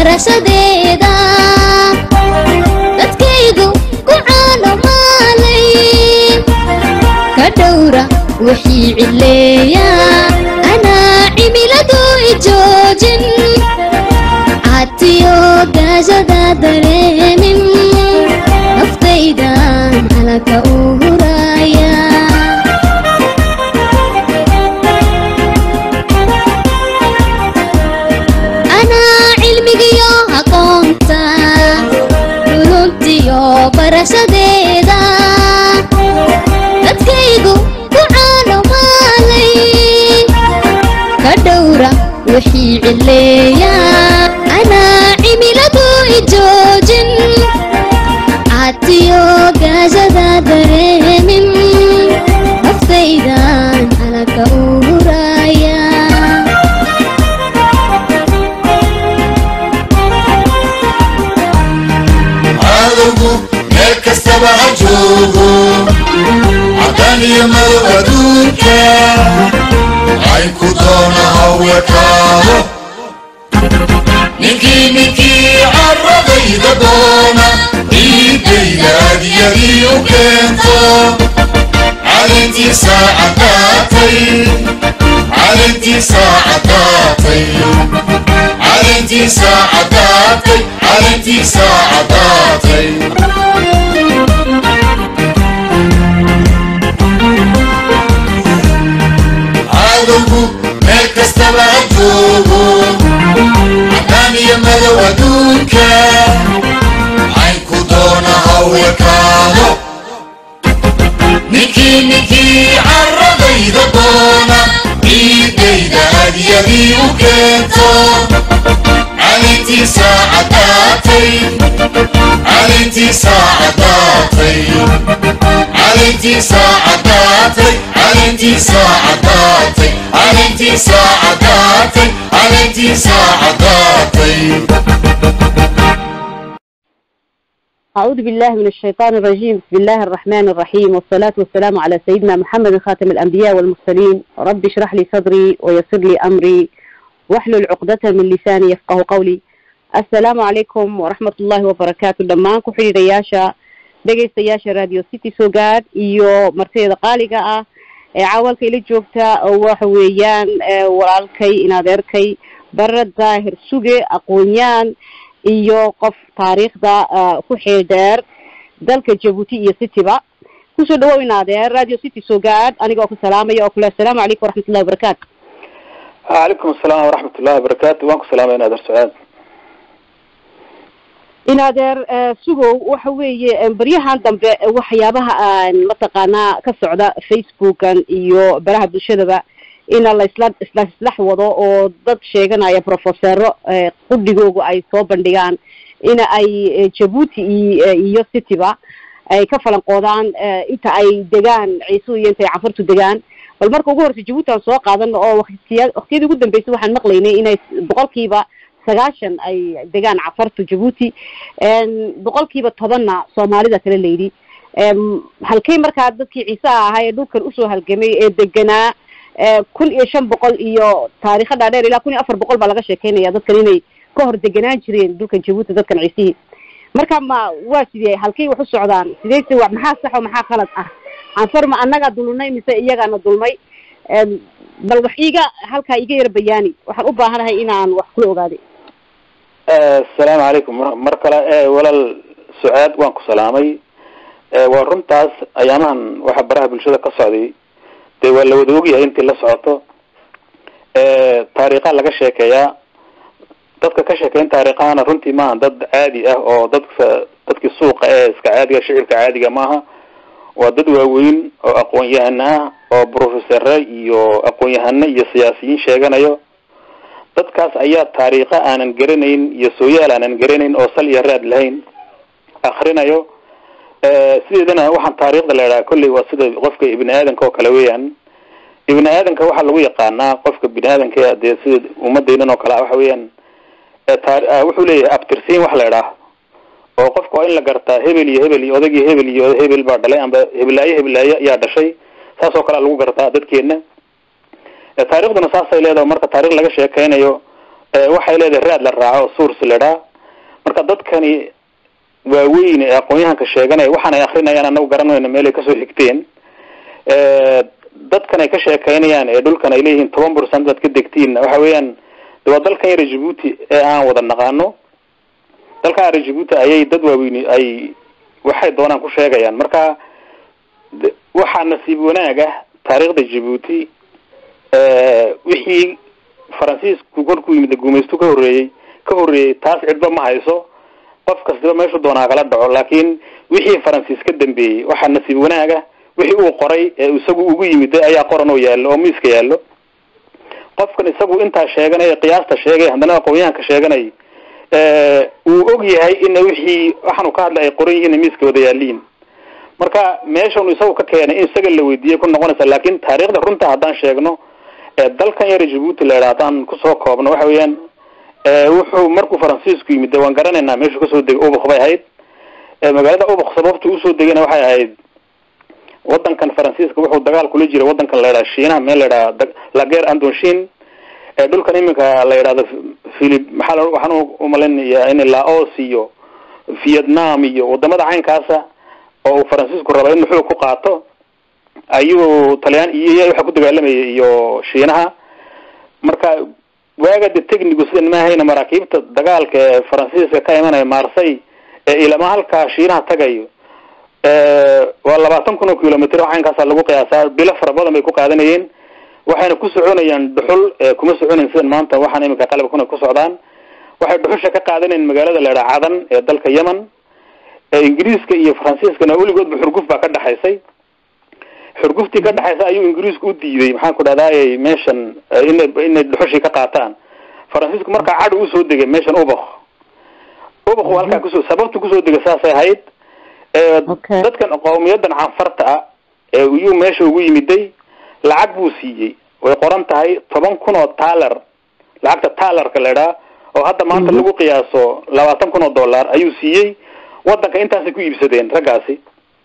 barashadeeda dadkaygu ku caano maalay ka dhowra wixii cileeya anaa cimiladu ijoojin catiyo gaashada dareemin naftaydan halaka u huraya anaa cilmigiyo aqoonta runtiyo barashadeeda dadkaygu ku caano maalay ka dhowra wixii cileeya anaa cimiladu ijoojin catiyo gaashada dareemin naftaydan halaka u huraya cadowgu meel kastaba ha joogo caddaan iyo madow adduunka caynku doona ha wekaado ninkii ninkii carradayda doona ciidayda adyadii u keento calintiisa caddaatay calintiisa caddaatay calintiisa caddaatay calintiisa caddaatay cadowgu meel kastaba ha joogo caddaan iyo madow adduunka caynku doona ha wekaado ninkii ninkii carradayda doona ciidayda adyadii u keento calintiisa caddaatay calintiisa caddaatay calintiisa caddaatay calintiisa caddaatay calintiisa caddaatay calintiisa caddaatay أعوذ بالله من الشيطان الرجيم بسم الله الرحمن الرحيم والصلاة والسلام على سيدنا محمد خاتم الأنبياء والمرسلين رب اشرح لي صدري ويسر لي أمري واحلل عقدة من لساني يفقه قولي السلام عليكم ورحمة الله وبركاته دمان كحري رياشة dhegaystayaasha radio city soo gaad iyo martida qaaliga ah ee caawalka ila joogta oo waxa weeyaan walaalkay inadeerkay bare daahir suge aqoon-yaan iyo qof taariikhda ku xeel dheer dalka jabuuti iyo cityba kusoo dhawow inadeer radio city soo gaad aniga oo ku salaamaya oo kule assalaamu calaykum waraxmatullahi wabarakaatu calaykum asalaam waraxmat ullahi wabarakaatu waan ku salaamay inadeer sacaad inadeer sugow waxa weeye baryahan dambe waxyaabaha aan mataqaanaa ka socda facebookan iyo baraha bulshadaba ina la isla isla islax wado oo dad sheeganaya professero qudhigoogu ay soo bandhigaan ina ay jabuuti i iyo cityba ay ka falanqoodaan inta ay degaan ciisuhu iyo inta ay cafartu degaan bal marka ugu horeysa jabuuti aan soo qaadano oo waktiya waktiyadii ugu dambeysay waxaan maqlaynay inay boqolkiiba sagaashan ay degaan cafartu jabuuti boqolkiiba tobanna soomaalida kale layidhi halkay markaa dadkii ciisaha ahaa ee dhulkan usoo halgamay ee deganaa kun iyo shan boqol iyo taarikha dhaadheer ilaa kun iyo afar boqol baa laga sheekeynaya dadkan inay ka hor deganaan jireen dhulkan jabuuti dadkan ciisihii marka ma waa sidee halkay wax u socdaan sideyse wa maxaa saxo maxaa khalad ah anfar ma annagaa dulnay mise iyagaana dulmay bal wax iiga halkaa iga yara bayaani waxaan u baahanahay inaan wax kula ogaaday asalaamu calaykum mar kale walaal sucaad waan ku salaamay waa runtaas ayaamahan waxa baraha bulshada ka socday dee waa la wada ogyahay intii la socoto taariikha laga sheekeeyaa dadka ka sheekeyn taariikhahana runtii maaha dad caadi ah oo dadka dadkii suuqa ee iska caadiga shicibka caadiga maaha waa dad waaweyn oo aqoon-yahano ah oo professore iyo aqoon-yahano iyo siyaasiyiin sheeganayo dadkaas ayaa taariikha aanan garanayn iyo sooyaal aanan garanayn oo sal iyo raad lahayn akrinayo sideedana waxaan taariikhda la idhaha kolley waa sida qofka ibni aadanka oo kale weeyaan ibni aadanka waxaa lagu yaqaanaa qofka bini aadanka dee sida ummadeynan oo kale ah waxa weeyaan wuxuu leeyahay abtirsiin wax la idhaah oo qofka waa in la gartaa hebel iyo hebel iyo odagii hebel iyo hebel baa dhalay amba heblaayo heblaayo yaa dhashay saas oo kale lagu gartaa dadkeena taarikhduna saasay leedahay marka taarikh laga sheekeynayo waxay leedahay raad la raaco source ladhaa marka dadkani waaweyn ee aqoon-yahanka sheeganaya waxaan ay akrinayaan anagu garanayno meelay kasoo xigteen dadkan ay ka sheekeynayaan ee dhulkan ay leeyihiin toban percent baad ka degtiinna waxa weeyaan de waa dalkan yara jabuuti ee aan wada naqaano dalkan yara jabuuti ayay dad waaweyni ay waxay doonaan ku sheegayaan marka waxaa nasiib wanaag ah taariikhda jabuuti wixii faransiisku kolkuu yimid gumaystu ka horreeyey ka horreeyey taas cidba ma hayso qof kastiba meeshu doonaa kala dhaco laakiin wixii faransiis ka dambeeyey waxaa nasiib wanaag ah wixii uu qoray ee isagu ugu yimid ayaa qoran oo yaallo oo miiska yaallo qofkan isagu intaa sheeganaya qiyaasta sheegay haddana aqoon-yahanka sheeganay uu og yahay ina wixii waxaanu ka hadlay ay qoran yihiin miiska wada yaaliin marka meeshanu isagu ka keenay in isaga la weydiiyey ku noqonaysa laakiin taariikhda runta haddaan sheegno dalkan yara jabuuti la yidhaha haddaan kusoo koobno waxa weeyaan wuxuu markuu faransiisku yimid de waan garanaynaa meeshuu kasoo degay ubuk bay ahayd magaalada ubuk sababta usoo degayna waxay ahayd wadankan faransiiska wuxuu dagaal kula jiray wadankan la yidhaha shiinaha meel la yidhaha lager andonshin dhulkan iminka la yidhahdo philip maxaa waxaan umalinaya in laos iyo vietnam iyo wadamada caynkaasa oo uu faransiisku raba in muxuu ku qaato ayuu talyaan iyo waxa ku dagaalamayay iyo shiinaha marka waaga de technigu sidan maahayna maraakiibta dagaalka ee faransiiska ka imanaya marsay ee ilama halkaa shiinaha tagayo waa labaatan kun oo kilomitr caynkaasa lagu qiyaasaa bilo fara badan bay ku qaadanayeen waxayna ku soconayaan dhuxul kuma soconayn sidan maanta waxaan iminka qalabkuna ku socdaan waxay dhuxusha ka qaadanayeen magaalada la idhaha cadan ee dalka yemen ingiriiska iyo faransiiskana weligoodba xurguf baa ka dhexaysay xurguftii ka dhexaysa ayuu ingiriisku u diiday maxaan ku dhahdaay meeshan ina inay dhuxushii ka qaataan faransiisku markaa cadhi usoo degay meeshan ubak ubak waa halkaa kusoo sababta kusoo degay saasay ahayd dadkan qowmiyadan canfarta ah ee iyuu meesha ugu yimiday lacag buu siiyey way qoran tahay toban kun oo taler lacagta talerka la idhaha oo hadda maanta lagu qiyaaso labaatan kun oo dollar ayuu siiyey wadanka intaasay ku iibsadeen raggaasi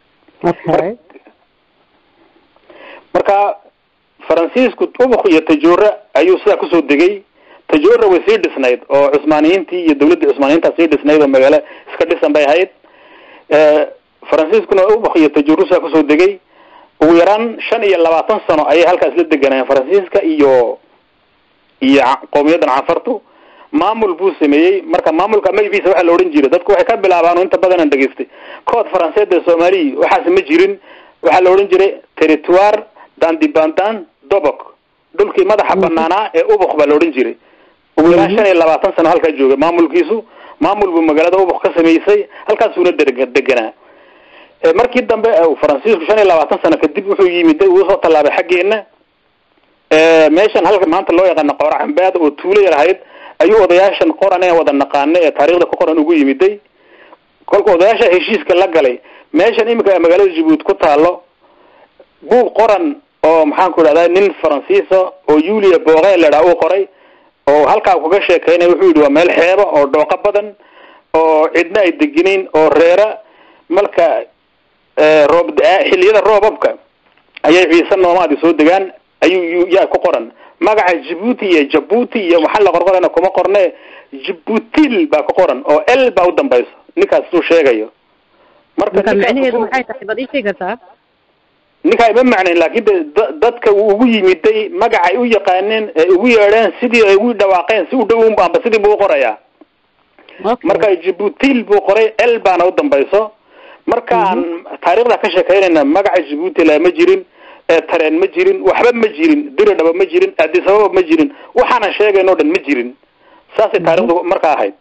marka faransiisku ubuk iyo tajora ayuu sidaa kusoo degay tajora way sii dhisnayd oo cusmaaniyiintii iyo dawladdii cusmaaniyiinta sii dhisnayd oo magaalo iska dhisan bay ahayd faransiiskuna ubuk iyo tajora sidaa kusoo degay ugu yaraan shan iyo labaatan sano ayay halkaas la deganayeen faransiiska iyo iyo qowmiyadan canfartu maamul buu sameeyey marka maamulka magaciisa waxaa la odhan jiray dadku waxay ka bilaabaan inta badan aan dhegaystay kood faranseed ee soomaaliya waxaas ma jirin waxaa la odhan jiray territoire dandibandan dobok dhulkii madaxa banaanaa ee ubuk baa la odhan jiray ugu yaraan shan iyo labaatan sano halkaa joogay maamulkiisu maamul buu magaalada ubuk ka samaysay halkaasuuna deganaa markii dambe faransiisku shan iyo labaatan sano kadib wuxuu yimid uu soo tallaabay xaggeena meeshan halka maanta loo yaqaano qoora cambaada oo tuulo yar ahayd ayuu odayaashan qoran ee wada naqaana ee taariikhda ku qoran ugu yimiday kolka odayaasha heshiiska la galay meeshan iminka magaalada jabuuti ku taalo buug qoran oo maxaan ku idhahdaa nin faransiisa oo yulia boqe ladhaa uu qoray oo halkaa kaga sheekeynaya wuxuu yidhi waa meel xeeba oo dhooqo badan oo cidna ay deginayn oo reera marka roob xiliyada roobabka ayay ciise noomaadi soo degaan ayuu yaa ku qoran magaca jabuuti iyo jabuuti iyo maxaa la qorqorana kuma qorne jabuutil baa ku qoran oo l baa u dambayso ninkaas suu sheegayo marka macnaheedu maxay tahay baad ii sheegi kartaa ninkaa ima macnayn laakin de dadka uu ugu yimiday magacay u yaqaaneen ee ugu yeedheen sidii ay ugu dhawaaqeen si u dhow amba sidii buu uqorayaa marka jabuutil buu qoray l baana u dambayso markaan taarikhda ka sheekeynayna magaca jabuuti la ma jirin tareen ma jirin waxba ma jirin diridhaba ma jirin addisababa ma jirin waxaanan sheegayn o dhan ma jirin saasay taarikhdu marka ahayd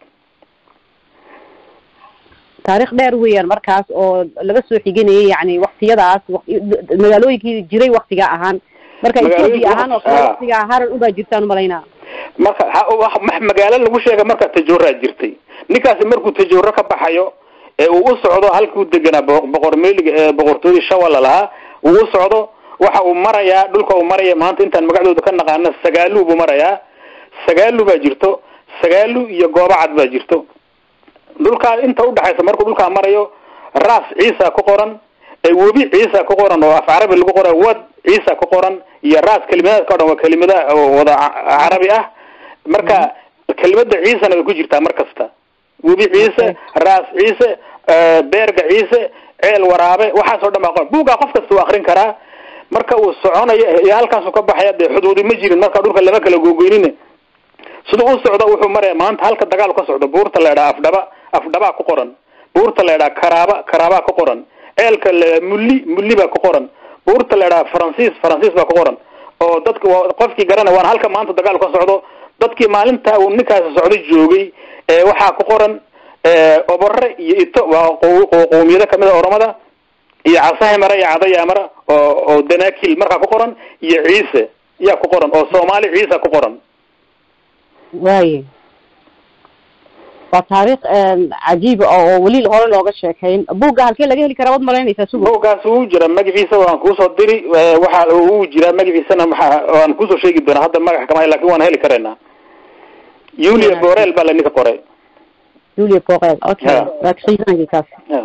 taarikh dheer weeyaan markaas oo laga soo xiganayay yani waktiyadaas magaalooyinkii jiray waktiga ahaan marka ethoopia ahaan oo kale waktiga haran ubaa jirtaan umalaynaa marka magaalo lagu sheega marka tajoraa jirtay ninkaasi markuu tajoro ka baxayo ee uu u socdo halkuu deganaa boqor meliga ee boqortooyadii shawala lahaa uu u socdo waxa uu marayaa dhulka uu maraya maanta intaan magacdooda ka naqaano sagaalu buu marayaa sagaalu baa jirto sagaalu iyo goobo cad baa jirto dhulkaa inta udhexaysa markuu dhulkaa marayo ras ciisa ku qoran webi ciisa ku qoran oo af carabi lagu qoray wad ciisa ku qoran iyo ras kelimadaadka o dhan waa kelimada wada carabi ah marka kelimada ciisena way ku jirtaa mar kasta webi ciise raas ciise beerga ciise ceel waraabe waxaas oo dhan baa qoran buuggaa qof kasta uu akrin karaa marka uu soconayo iyo halkaasu ka baxaya dee xuduudi ma jirin marka dhulka lama kala googoynine siduu u socdo wuxuu maraya maanta halka dagaal ka socdo buurta la idhaha afdhaba afdhabaa ku qoran buurta la idhaha karaaba karaabaa ku qoran ceelka la mulli mulli baa ku qoran buurta la idhaha faransiis faransiis baa ku qoran oo dadka qofkii garana waana halka maanta dagaal ka socdo dadkii maalinta uu ninkaasi socdo joogay waxaa ku qoran obore iyo ito waa qowmiyado kamid a oromada iyo casahimara iyo cadayamara oo oo danakil markaa ku qoran iyo ciise yaa ku qoran oo soomaali ciisa ku qoran waaye waa taariikh cajiiba oo weli hore looga sheekayn buugga halkee laga heli karaa waad malaynaysaa sugo buuggaas wuu jira magaciisa waan kuusoo diri waxa uu jiraa magaciisana maxaa waan kusoo sheegi doonaa hadda magax kama lakin waan heli karaynaa yulia borel baa la ninka qoray julia borel okay Ya. waa qiimahankii kaas Ya.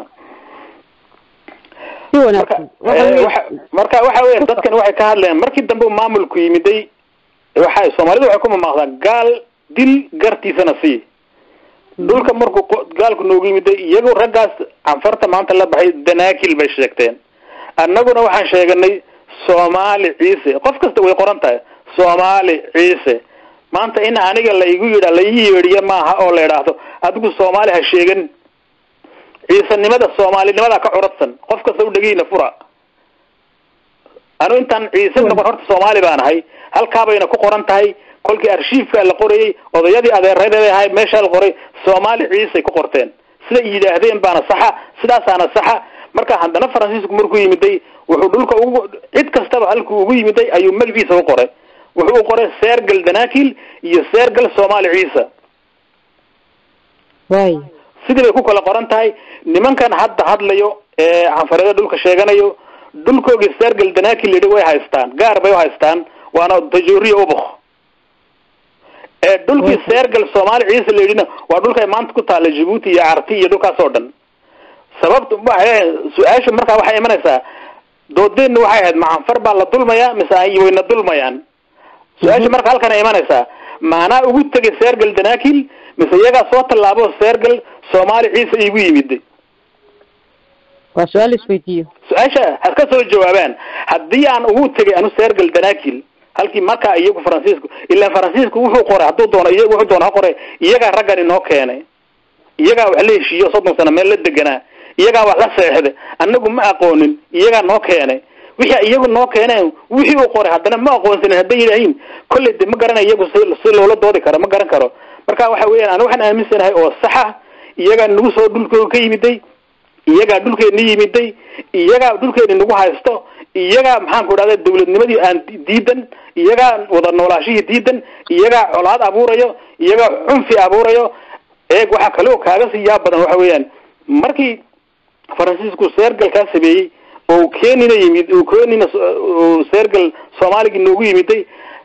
si marka wanaagsan waxa eh, weeye- waxa marka waxa weya dadkan waxay ka hadlayaan markii dambe uu maamulku yimiday waxa soomaalida waxay ku mamaaqdaa gaal dil gartiisana sii dhulka markuu qo- gaalku noogu yimiday iyagu raggaas canfarta maanta la baxay danaakil bay sheegteen annaguna waxaan sheeganay soomaali ciise qof kasta way qoran tahay soomaali ciise maanta in aniga la igu yidha la ii yeedhiyo maaha oo la idhaahdo adigu soomaali ha sheegan ciisanimada soomaalinimada ka curadsan qof kasta u dhegiina fura anu intaan ciise noqon horta soomaali baan ahay halkaabayna ku qoran tahay kolkii arshiifka la qorayay odayadii adeeradeeda ahay meesha la qoray soomaali ciisay ku qorteen siday yidhaahdeen baana saxa sidaasaana saxa marka haddana faransiisku markuu yimiday wuxuu dhulka ugu cid kastaba halkuu ugu yimiday ayuu magaciisa u qoray wuxuu u qoray seergal danakil iyo seergal soomaali ciisa waaye sidii bay ku kala qoran tahay nimankan hadda hadlayo ee canfareeda dhulka sheeganayo dhulkoogii seergal danakil yidhi way haystaan gaar bay u haystaan waana tajooriya ubuk ee dhulkii seergal soomaali ciise la yidhina waa dhulkay maanta ku taalla jabuuti iyo carti iyo dhulkaas oo dhan sababta waxay su-aasha markaa waxay imanaysaa doodeenna waxay ahayd macanfar baa la dulmayaa mise ay wayna dulmayaan su-aasha marka halkan ay imanaysaa maanaa ugu tegay seergal danakil mise iyagaa soo tallaabo seergal soomaali ciise igu yimiday waa su-aal isweydiiyo su-aasha has ka soo jawaabaan haddii aan ugu tegay anu seergal danakil halkii markaa iyagu faransiisku ilaa faransiisku wuxuu qoray hadduu doono iyagu wuxuu doono ha qoray iyagaa raggan inoo keenay iyagaa wax la heshiiyo soddon sano meel la deganaa iyagaa wax la seexday annagu ma aqoonin iyagaa noo keenay wixii iyagu noo keeneen wixii uu qoray haddana ma aqoonsanin hadday yidhaahiin kolley de ma garanay iyagu si si loola doodi karo ma garan karo marka waxa weeyaan anu waxaan aaminsanahay oo saxa iyagaa nagu soo dhulkooga ka yimiday iyagaa dhulkeeni yimiday iyagaa dhulkeeni nagu haysto iyagaa maxaan ku idhahda dawladnimadii aan di- diidan iyagaa wada noolaashihii diidan iyagaa colaad abuurayo iyagaa cunfi abuurayo eeg waxaa kaloo kaaga sii yaab badan waxa weeyaan markii faransiisku seergalkaa sameeyey oo kenina yimid uu kenina uu seergal soomaaligii noogu yimiday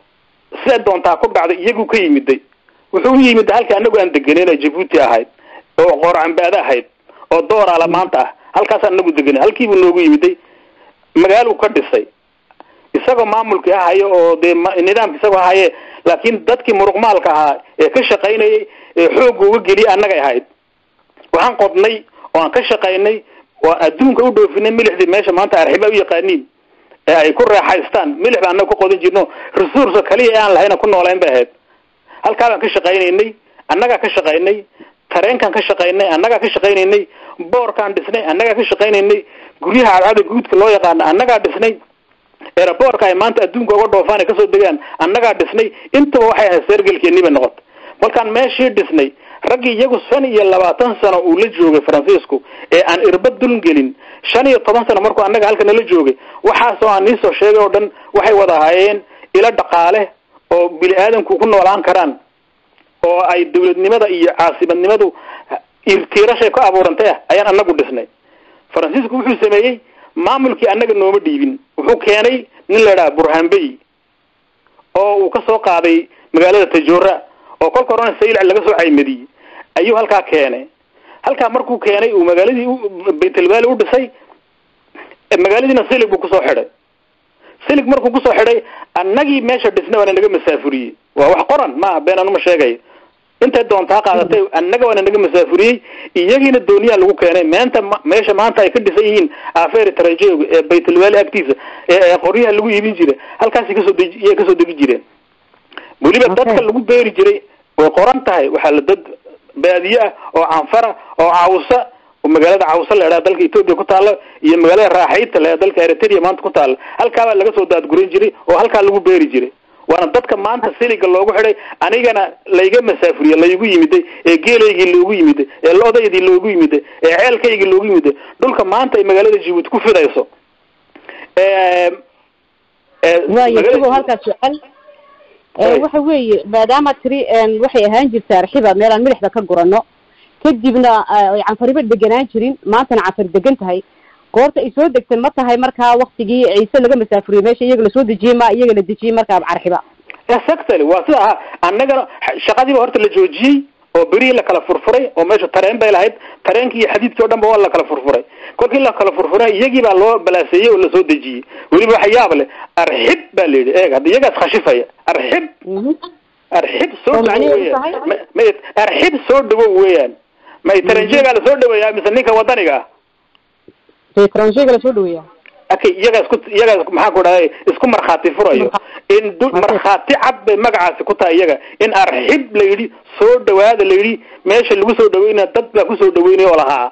siday doontaa ku dhacday iyagu ka yimiday wuxuu u yimid halka anagu aan deganeyn oo jabuuti ahayd oo qoorcambaade ahayd oo dooraala maanta ah halkaasaan anagu deganay halkiibuu noogu yimiday magaaluu ka dhisay isagoo maamulkii ahayo oo dee ma- nidaamka isagoo ahaye laakiin dadkii muruqmaalka ahaa ee ka shaqaynayay ee xoogga uga geliyay annagay ahayd waxaan qodnay oo aan ka shaqaynay oo adduunka u dhoofinay milixdii meesha maanta arxiba u yaqaaniin ee ay ku reexaystaan milix baan annaga ku qodan jirno resource kaliya ee aan lahayna ku noolayn bay ahayd halkaa baan ka shaqaynaynay annagaa ka shaqaynay tareenkaan ka shaqaynay annagaa ka shaqaynaynay boorkaan dhisnay annagaa ka shaqaynaynay guryaha cadcada guudka loo yaqaano annagaa dhisnay eraboorka ay maanta adduunka uga dhoofaan ay kasoo degaan annagaa dhisnay intaba waxay ahayd seergelkeennii bay noqotay markaan meeshii dhisnay raggii iyagu shan iyo labaatan sano uu la joogay faransiisku ee aan irbad duln gelin shan iyo toban sano markuu annaga halka nala joogay waxaasoo aan niisoo sheegay oo dhan waxay wada ahaayeen ilo dhaqaale oo bini aadamku ku noolaan karaan oo ay dawladnimada iyo caasimadnimadu irtiirashay ku abuurantay ah ayaan annagu dhisnay faransiisku wuxuu sameeyey maamulkii annaga nooma dhiibin wuxuu keenay nin la idhaha burhanbey oo uu ka soo qaaday magaalada tajoora oo kolka horena saylac laga soo caymadiyey ayuu halkaa keenay halkaa markuu keenay uu magaaladii u- baytelbaali u dhisay e, magaaladiina silig buu kusoo xidhay silig markuu kusoo xidhay annagii meesha dhisnay waana naga masaafuriyey waa wax qoran ma been anuma sheegayo intay doontaa qaadatay annaga waana naga masaafuriyey iyagiina dooniyaa lagu keenay meenta ma- meesha maanta ay ka dhisan yihiin afeer tarajeog ee baytulwaali agtiisa ee ee qoryaha lagu iibin jiray halkaasay kasoo deji iyay kasoo degi jireen weliba Okay. dadka lagu beeri jiray way qoran tahay waxaa la dad baadiye ah oo canfara oo cawsa oo magaalada cawsa la idhaha dalka etoobiya ku taalo iyo magaalada raaxayta la dalka eritrea maanta ku taalo halkaabaa laga soo daadgurin jiray oo halkaa lagu beeri jiray waana dadka maanta siliga loogu xidhay anigana layga masaafuriye laygu yimiday ee geelaygii loogu yimiday ee loodaydii loogu yimiday ee ceelkaygii loogu yimiday dhulka maanta ay magaalada jibuuti ku fidayso ee ee waayo magaalada- isagoo halkaas jecel Hey. waxa weeye maadaama tiri een, waxay ahaan jirta arxiba meelaan milixda ka gurano kadibna ay canfariba deganaan jirin maantana canfar degan tahay goorta ay soo degtay ma tahay markaa waktigii ciise laga masaafuriyey meesha iyaga lasoo dejiyey ma iyaga la dejiyey markaa carxiba exactly waa sida ahaa annagana shaqadiiba horta la joojiyey oo berihii la kala furfuray oo meesha tareen bay lahayd tareenkii iyo xadiidkii o dhan ba waa la kala furfuray kolkii la kala furfuray iyagii baa loo balaaseeyey oo lasoo dejiyey weliba waxa yaab leh arxib baa la yidhi eeg hadda iyagaas khashifaya arxib arxib soo Oo dhawow macnaheedu weeyaan tahay? Ma- ma arxib soo dhawow weeyaan may taranjeegaa lasoo dhaweeyaa mise ninka wadaniga ah etranshiga lasoo dhaweeya okay iyagaas ku iyagaas maxaa ku dhahay isku markhaati furayo in du markhaati cad bay magacaasi ku tahay iyaga in arxib la yidhi soo dhawaada la yidhi meesha lagu soo dhaweynaya dad baa kusoo dhaweynaya oo lahaa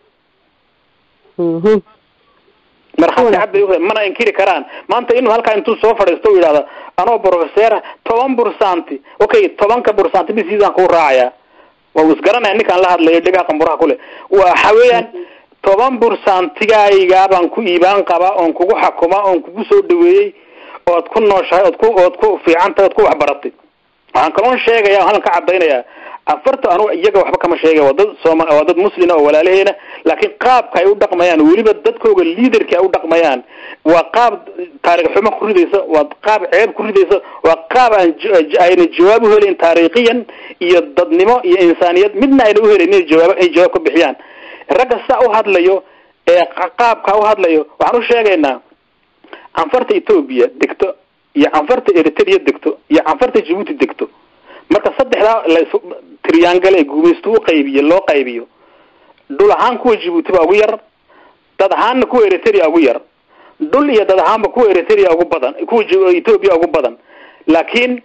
markhaati cad bay u mana inkiri karaan maanta inuu halkaa intuu soo fadhiisto u yidhahdo anoo professora toban bursanti okay tobanka bursanti bisiisaan kuu raacaya waa uu isgaranaya ninkaan la hadlayo dhegaa qamburaha kule waxa weeyaan toban bursantigaygaa baan ku iibaan qabaa oon kugu xakuma oon kugu soo dhaweeyey ood ku nooshahay ood ku ood ku fiican tahay ood ku waxbaratay waxaan kaloon sheegaya halkan ka cadaynayaa afarta anu iyaga waxba kama sheegay waa dad sooma waa dad muslina oo walaalaheena laakiin qaabka ay u dhaqmayaan weliba dadkooga liaderka ay u dhaqmayaan waa qaab taariikh xumo ku ridaysa waa qaab ceeb ku ridaysa waa qaab aan j- j- ayna jawaab u helayn taariikhiyan iyo dadnimo iyo insaaniyad midna ayna uhelayn inay jawaab ay jawaab ka bixiyaan ragga saa u hadlayo ee qa- qaabka u hadlayo waxaan u sheegaynaa canfarta etoobiya degto iyo canfarta eritrea degto iyo canfarta jabuuti degto marka saddexdaa las triangle ee gumaysto u qaybiyo loo qaybiyo dhul ahaan kuwa jabuuti baa ugu yar dad ahaanna kuwa eritrea ugu yar dhul iyo dad ahaanba kuwa eritrea ugu badan kuwa J- ethiopia ugu badan laakiin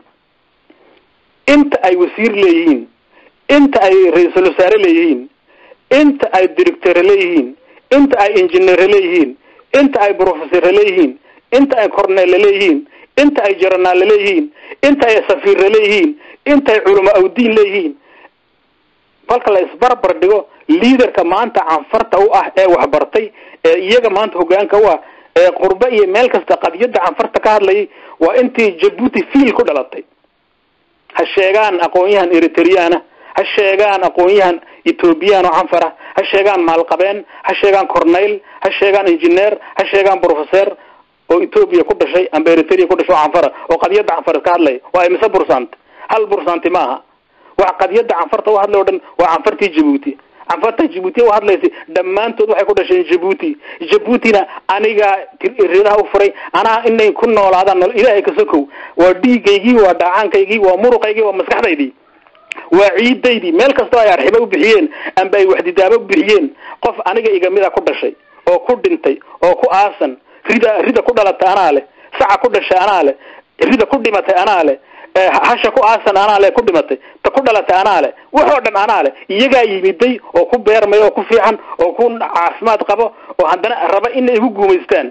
inta ay wasiir leeyihiin inta ay ra-iisul wasaare leeyihiin inta ay director leeyihiin inta ay engineer leeyihiin inta ay professor leeyihiin inta ay cornel leeyihiin inta ay jaranaal leeyihiin inta ay safiir leeyihiin inta ay culamo awdiin leeyihiin kolka la isbarbar dhigo liaderka maanta canfarta u ah ee waxbartay ee iyaga maanta hogaanka u ah ee qurbe iyo meel kasta qadiyada canfarta ka hadlayay waa intii jabuuti fiil ku dhalatay ha sheegaan aqoon-yahan eritreana ha sheegaan aqoon-yahan ethoobiyan oo canfara ha sheegaan maalqabeen ha sheegaan corneyl ha sheegaan engineer ha sheegaan professor oo ethoobia ku dhashay amba eritrea ku dhashay oo canfara oo qadiyada canfar ka hadlaya waa imise bursant hal bursanti maaha waxa qadiyada canfarta u hadlay o dhan waa canfartii jabuuti canfarta jabuuti u hadlaysa dhammaantood waxay ku dhasheen jabuuti jabuutina aniga ridaha u furay anaa inay ku noolaadaan nol ilaahay ka sokow waa dhiigaygii waa dhaacaankaygii waa muruqaygii waa maskaxdaydii waa ciidaydii meel kastoo ay arxiba u bixiyeen amba ay waxdidaaba u bixiyeen qof aniga igamida ku dhashay oo ku dhintay oo ku aasan rida rida ku dhalatay anaa leh saca ku dhashay anaa leh rida ku dhimatay anaa leh ee hasha ku aasan anaa leh ku dhimatay ta ku dhalatay anaa leh waxoo dhan anaa leh iyagaa yimiday oo ku beermay oo ku fiican oo ku caafimaad qabo oo haddana raba inay igu guumaystaan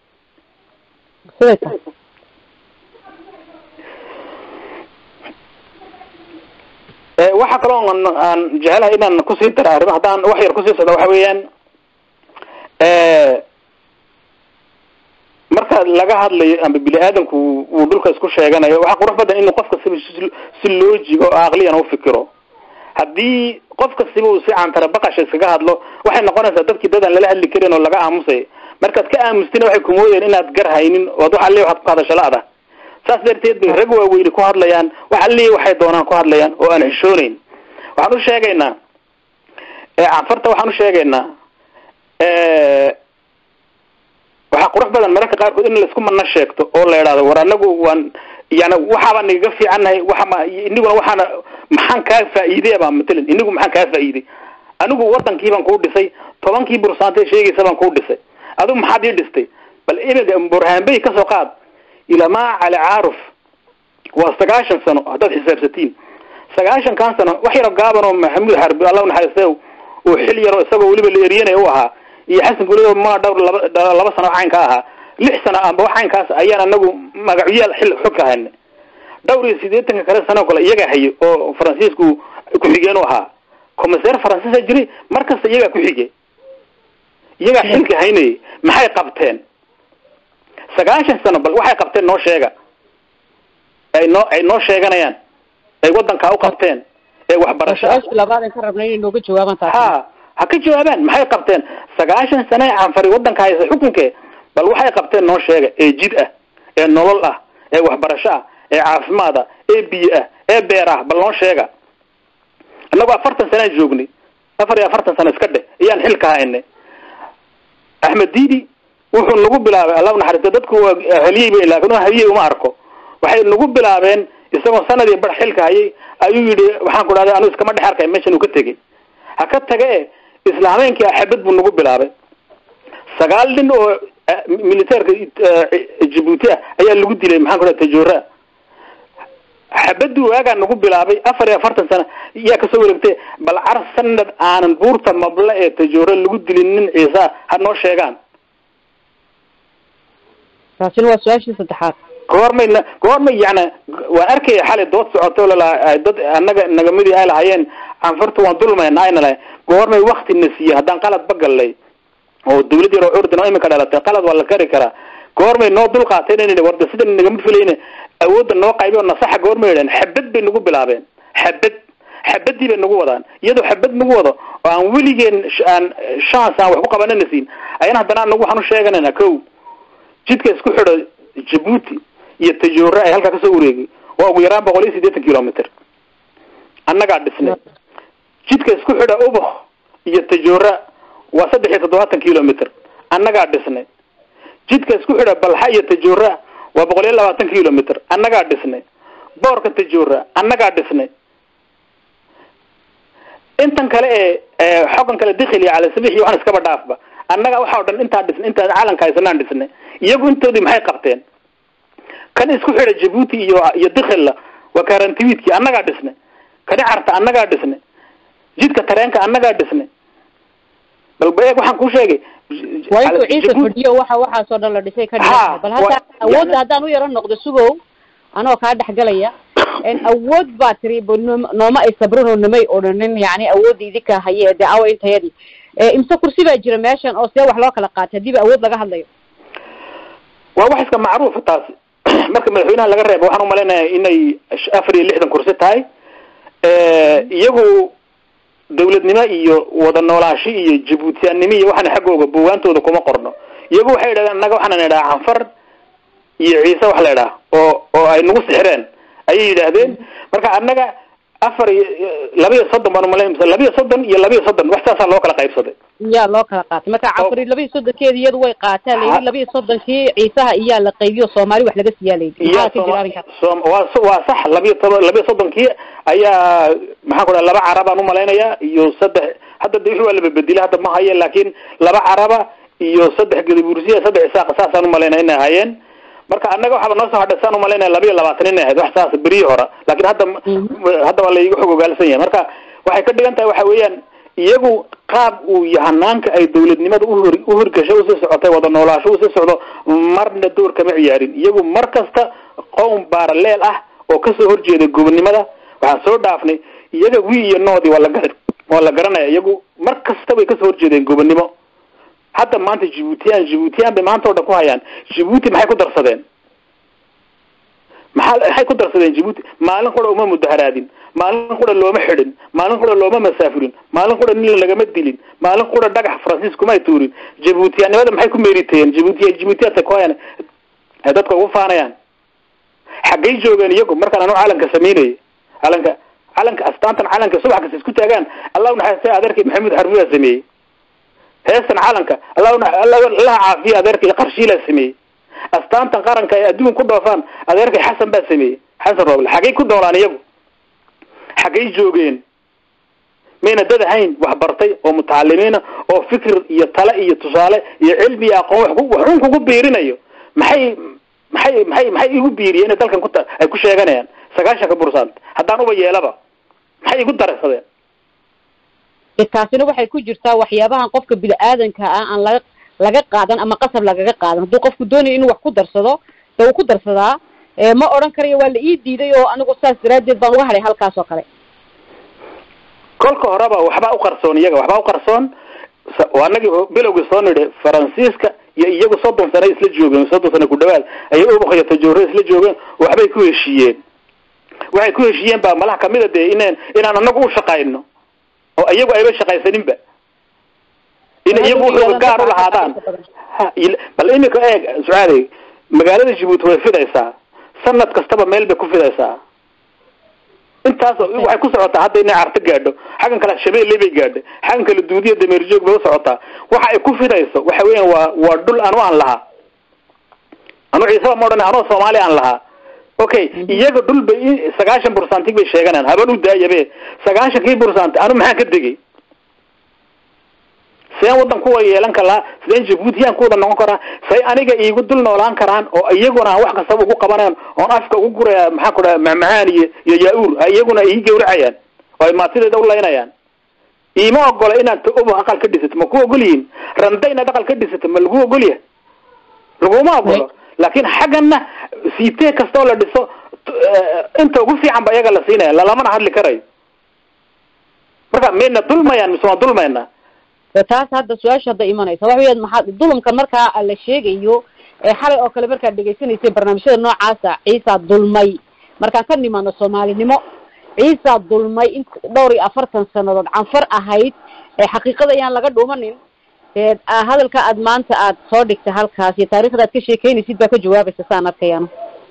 siday tahay ee waxa kaloo aan aan jecelahay inaan kusii dara arrimo haddaan wax yar kusii socdo waxa weeyaan marka laga hadlayo ama bini aadamku uu dhulka isku sheeganayo waxaa qurux badan inuu qof kastaba si- si loojig oo aqliyan ufikiro haddii qof kastaba uu si cantara baqasha iskaga hadlo waxay noqonaysaa dadkii dadaan lala hadli karin oo laga aamusay markaad ka aamustina waxay kumoodeen inaad gar haynin ood waxa le waxaad ku hadasho la-da saas darteed bay rag waaweyni ku hadlayaan waxa le waxay doonaan ku hadlayaan oo aan xishooneyn waxaan u sheegaynaa canfarta waxaan u sheegaynaa waxaa qurux badan mararka qaarkood in laisku mana sheegto oo la idhaahdo war anagu waan yani waxaabaa nagaga fiicannahay waxama iniguna waxaana maxaan kaa faa'iidey baa matalan inigu maxaan kaa faa'iidey anigu wadankii baan kuu dhisay tobankii bursaantee sheegaysa baan kuu dhisay adigu maxaad ii dhistay bal iminka burhaanbey kasoo qaad ilamaa cali caaruf waa sagaashan sano haddaad xisaabsatiin sagaashankan sano wax yaro gaaban oo maxamuud xarbi allah naxariiste uu xil yaro isagoo weliba la eryanaya u ahaa iyo xasan guulid oo mana dhowr laba laba sano wax caynka ahaa lix sano amba wax caynkaas ayaan anagu magacyaal xil xog ka hayna dhowr iyo siddeetanka kale sano kale iyagaa haye oo faransiisku ku-xigeen u ahaa commissaire faransiisa jiray markasta iyagaa ku-xige iyagaa xilka haynayay maxay qabteen sagaashan sano bal waxay qabteen noo sheega ay noo ay noo sheeganayaan ay wadankaa u qabteen ee waxbarasho ah su-aashii labaad aan ka rabnay inay nooga jawaabaan taasi ha ha ka jawaabaan maxay qabteen sagaashan sane canfari wadanka haysa xukunkee bal waxay qabteen noo sheega ee jid ah ee nolol ah ee waxbarasho ah ee caafimaad ah ee biyo ah ee beer ah bal noo sheega innagu afartan sanaan joognay afar iyo afartan sano iska dheh iyaan xilka haynay axmed diidi wuxuu nagu bilaabay allah naxariista dadku waa haliyey bay laakin haliyey uma arko waxay nagu bilaabeen isagoo sanadii bar xilka hayay ayuu yidhi waxaan ku dhahday anu iskama dhex arkay meeshan uu ka tegey ha ka tage islaameenkii axabad buu nagu bilaabay sagaal nin oo militeerka jabuuti ah ayaa lagu dilay maxaan ku dhaha tajoora xabadii waagaa nagu bilaabay afar iyo afartan sano yaa kasoo wareegtay bal car sanad aanan buurta mable ee tajoora lagu dilin nin ciisa ha noo sheegaan taasina waa su-aashii saddexaad goormay na goormay yani waan arkaya xalay dood socoto lalaha dad annaga nagamidii ay lahayeen canfartu waan dulmayna ayna lahay goormay wakti na siiye haddaan qalad bagallay oo dawlad yar oo curdin oo iminka dhalatay qalad waa la kari karaa goormay noo dul qaateen inay warda sida nagama filayne awoodda noo qaybi oo nasaxa goormay idhahen xabad bay nagu bilaabeen xabad xabadii bay nagu wadaan iyadoo xabad nagu wado oo aan weligeen aan chance aan wax ku qabanana siin ayana haddana anagu waxaan u sheeganayna ko jidka isku xidho jabuuti iyo tajoora ay halkaa kasoo wareegay waa ugu yaraan boqol iyo siddeetan kilometer annagaa dhisnay jidka isku xidha ubax iyo tajoora waa saddex iyo toddobaatan kilometer annagaa dhisnay jidka isku xidha balxa iyo tajoora waa boqol iyo labaatan kilometer annagaa dhisnay boorka tajoora annagaa dhisnay intan kale ee xogan kale dikhili cala sabix iyo waxaan iskaba dhaafba annaga waxa o dhan intaa dhisnay intaan calanka haysanaan dhisnay iyagu intoodii maxay qabteen kan isku xidha jabuuti iyo iyo dikhilla waa karantiwiidkii annagaa dhisnay kani carta annagaa dhisnay jidka tareenka annagaa dhisnay bal eeg waxaan kuu sheegay waa intuu ciisa fadhiyo waxa waxaasoo dhan la dhisay ka dhigan bal hadda awoodda haddaan u yaro noqdo sugow anoo kaa dhexgalaya awood baa tiri nooma ay sabrin oo namay odhanin yani awoodda idinka haye dee awa intayadii imse kursi baa jira meeshan oo see wax loo kala qaatay hadiiba awood laga hadlayo waa wax iska macruufa taasi marka madaxweynaha laga reebo waxaan umalaynaya inay afar iyo lixdan kursi tahay iyagu dawladnimo iyo wada noolaashi iyo jabuutiyaannimo iyo waxaana xaggooga buugaantooda kuma qorno iyagu waxay yidhahdeen annaga waxaana idhaha canfar iyo ciise wax la idhaha oo oo ay nagu sixireen ayay yidhaahdeen marka annaga afar iyo laba iyo soddon baan umalayn mise laba iyo soddon iyo laba iyo soddon wax saasaa loo kala qaybsaday yaa loo kala qaatay marka cafari laba iyo soddonkeeda iyadu way qaataa layidhi laba iyo soddonkii ciisaha iyaa la qaybiyo soomaali wax laga siiyaa layidhi maxaa ka jira arrinkaas som waa waa sax labiyo toban labiyo soddonkii ayaa maxaan ku dhaha laba carabaan umalaynaya iyo saddex hadda de wixii waa laba bedilay hadda ma haye laakiin laba caraba iyo saddex gadabursiya saddex isaaqa saasaan umalaynaya inay hayeen marka annaga waxaaba noo soo hadhay saan umalaynaya laba iyo labaatan inay ahayd wax saas beriyi hore laakiin hadda hadda waa laiga xog ogaalsan yahay marka waxay ka dhigan tahay waxa weeyaan iyagu qaab uu yahanaanka ay dawladnimada uhor uhorgashay usii socotay wada noolaasho usii socdo marna door kama ciyaarin iyagu mar kasta qowm baaraleel ah oo kasoo horjeeda gobonnimada waxaan soo dhaafnay iyaga wi iyo noodii waa la gar waa la garanaya iyagu mar kasta bay kasoo horjeedeen gobonnimo hadda maanta jibuutiyaan jibuutiyaan bay maanta o dhan ku hayaan jibuuti maxay ku darsadeen maxaa maxay ku darsadeen jibuuti maalin qura uma mudaharaadin maalin qura looma xidhin maalin qura looma masaafurin maalin qura nin lagama dilin maalin qura dhagax faransiis kumay tuurin jibuutiyaannimada maxay ku meeriteen jibuutiya jibuutiyaadka ku hayaan ay dadka ugu faanayaan xaggay joogeen iyagu markaan anu calanka samaynayay calanka calanka astaantan calanka subax kasta isku taagaan allah unaxariistay adeerkay maxamuud xarbiyaa sameeyey heestan calanka allah allaha caafiya adeerkay qarshiilaa sameeyey astaantan qaranka ay adduun ku dhoofaan adeerkay xasan baa sameeyey xasan rooble xaggay ku noolaan iyagu xaggay joogeen mayna dad ahayn wax bartay oo mutacalimiina oo fikir iyo tale iyo tusaale iyo cilmi iyo aqoon wax ku- wax un kugu biirinayo maxay maxay maxay maxay igu biiriyeen inay dalkan ku ta- ay ku sheeganayaan sagaashanka bursant haddaan uba yeelaba maxay igu daraysadeen E, taasina waxay ku jirtaa waxyaabahan qofka bini-aadanka ah aan laga laga qaadan ama qasab lagaga qaadan hadduu qofku doonayo inuu wax ku darsado dee wuu ku darsadaa E, ma odhan karayo waa la ii diiday oo anigu saas daraaddeed baan uga hadhay halkaas oo kale kolka horeba waxbaa u qarsoon iyaga waxbaa u qarsoon sa- waa anagii ho- bilowgii soo nidhi faransiiska iyo iyagu soddon sano isla joogeen soddon sano ku dhawaad ayay ubaq iyo tajoore isla joogeen waxbay ku heshiiyeen waxay ku heshiiyeen baa malaha kamida dee inaan inaan anagu u shaqayno oo iyagu ayba shaqaysaninba in iyagu wuxuu gaar u lahaadaan Ha, il- bal imika eeg sucaali magaalada jabuuti way fidaysaa sanad kastaba meel bay ku fidaysaa intaas oo- waxay ku socotaa hadda inay carto gaadho xaggan kale shabeelle bay gaadhay xaggan kale duudiya dameerjoog bay u socotaa waxa ay ku fidayso waxa weeyaan waa waa dhul anu aan lahaa anu ciisaba ma odhan anoo soomaali aan lahaa okay iyaga dhul bay i- sagaashan bursantig bay sheeganayaan haban u daayabe sagaashankii bursanti anu maxaan ka degay sideen wadan kuwa yeelan karaa sideen jabuutiyaan ku wada noqon karaa say aniga iigu dul noolaan karaan oo iyaguna aan wax kastaba ugu qabanayan oon afka ugu guraya maxaan ku dhaha macmacaan iyo iyo yaa-uur ha iyaguna ii gawracayaan oo ay maatideeda u laynayaan iima ogola inaad ta uba aqal ka dhisato ma ku ogol yihin randa inaad aqal ka dhisato ma lagu ogolyahay laguma ogolo laakiin xaggana siitee kasta oo la dhiso t- eh, inta ugu fiican ba iyaga la siinaya lalamana hadli karayo marka mayna dulmayaan mise waan dulmayna de taas hadda su-aasha hadda imanaysa waxa weeyaan maxaa dulumkan markaa la sheegayo ee xalay oo kale markaad dhegaysanaysay barnaamijyada noocaasa ciisaa dulmay markaan ka nimaano soomaalinimo ciisaa dulmay in dhowr iyo afartan sanadood canfar ahayd ee xaqiiqada ayaan laga dhuumanin dee ah, hadalka aad maanta aad soo dhigtay halkaas iyo taariikhda aad ka sheekeynaysid baa ka jawaabaysa saan arkayaan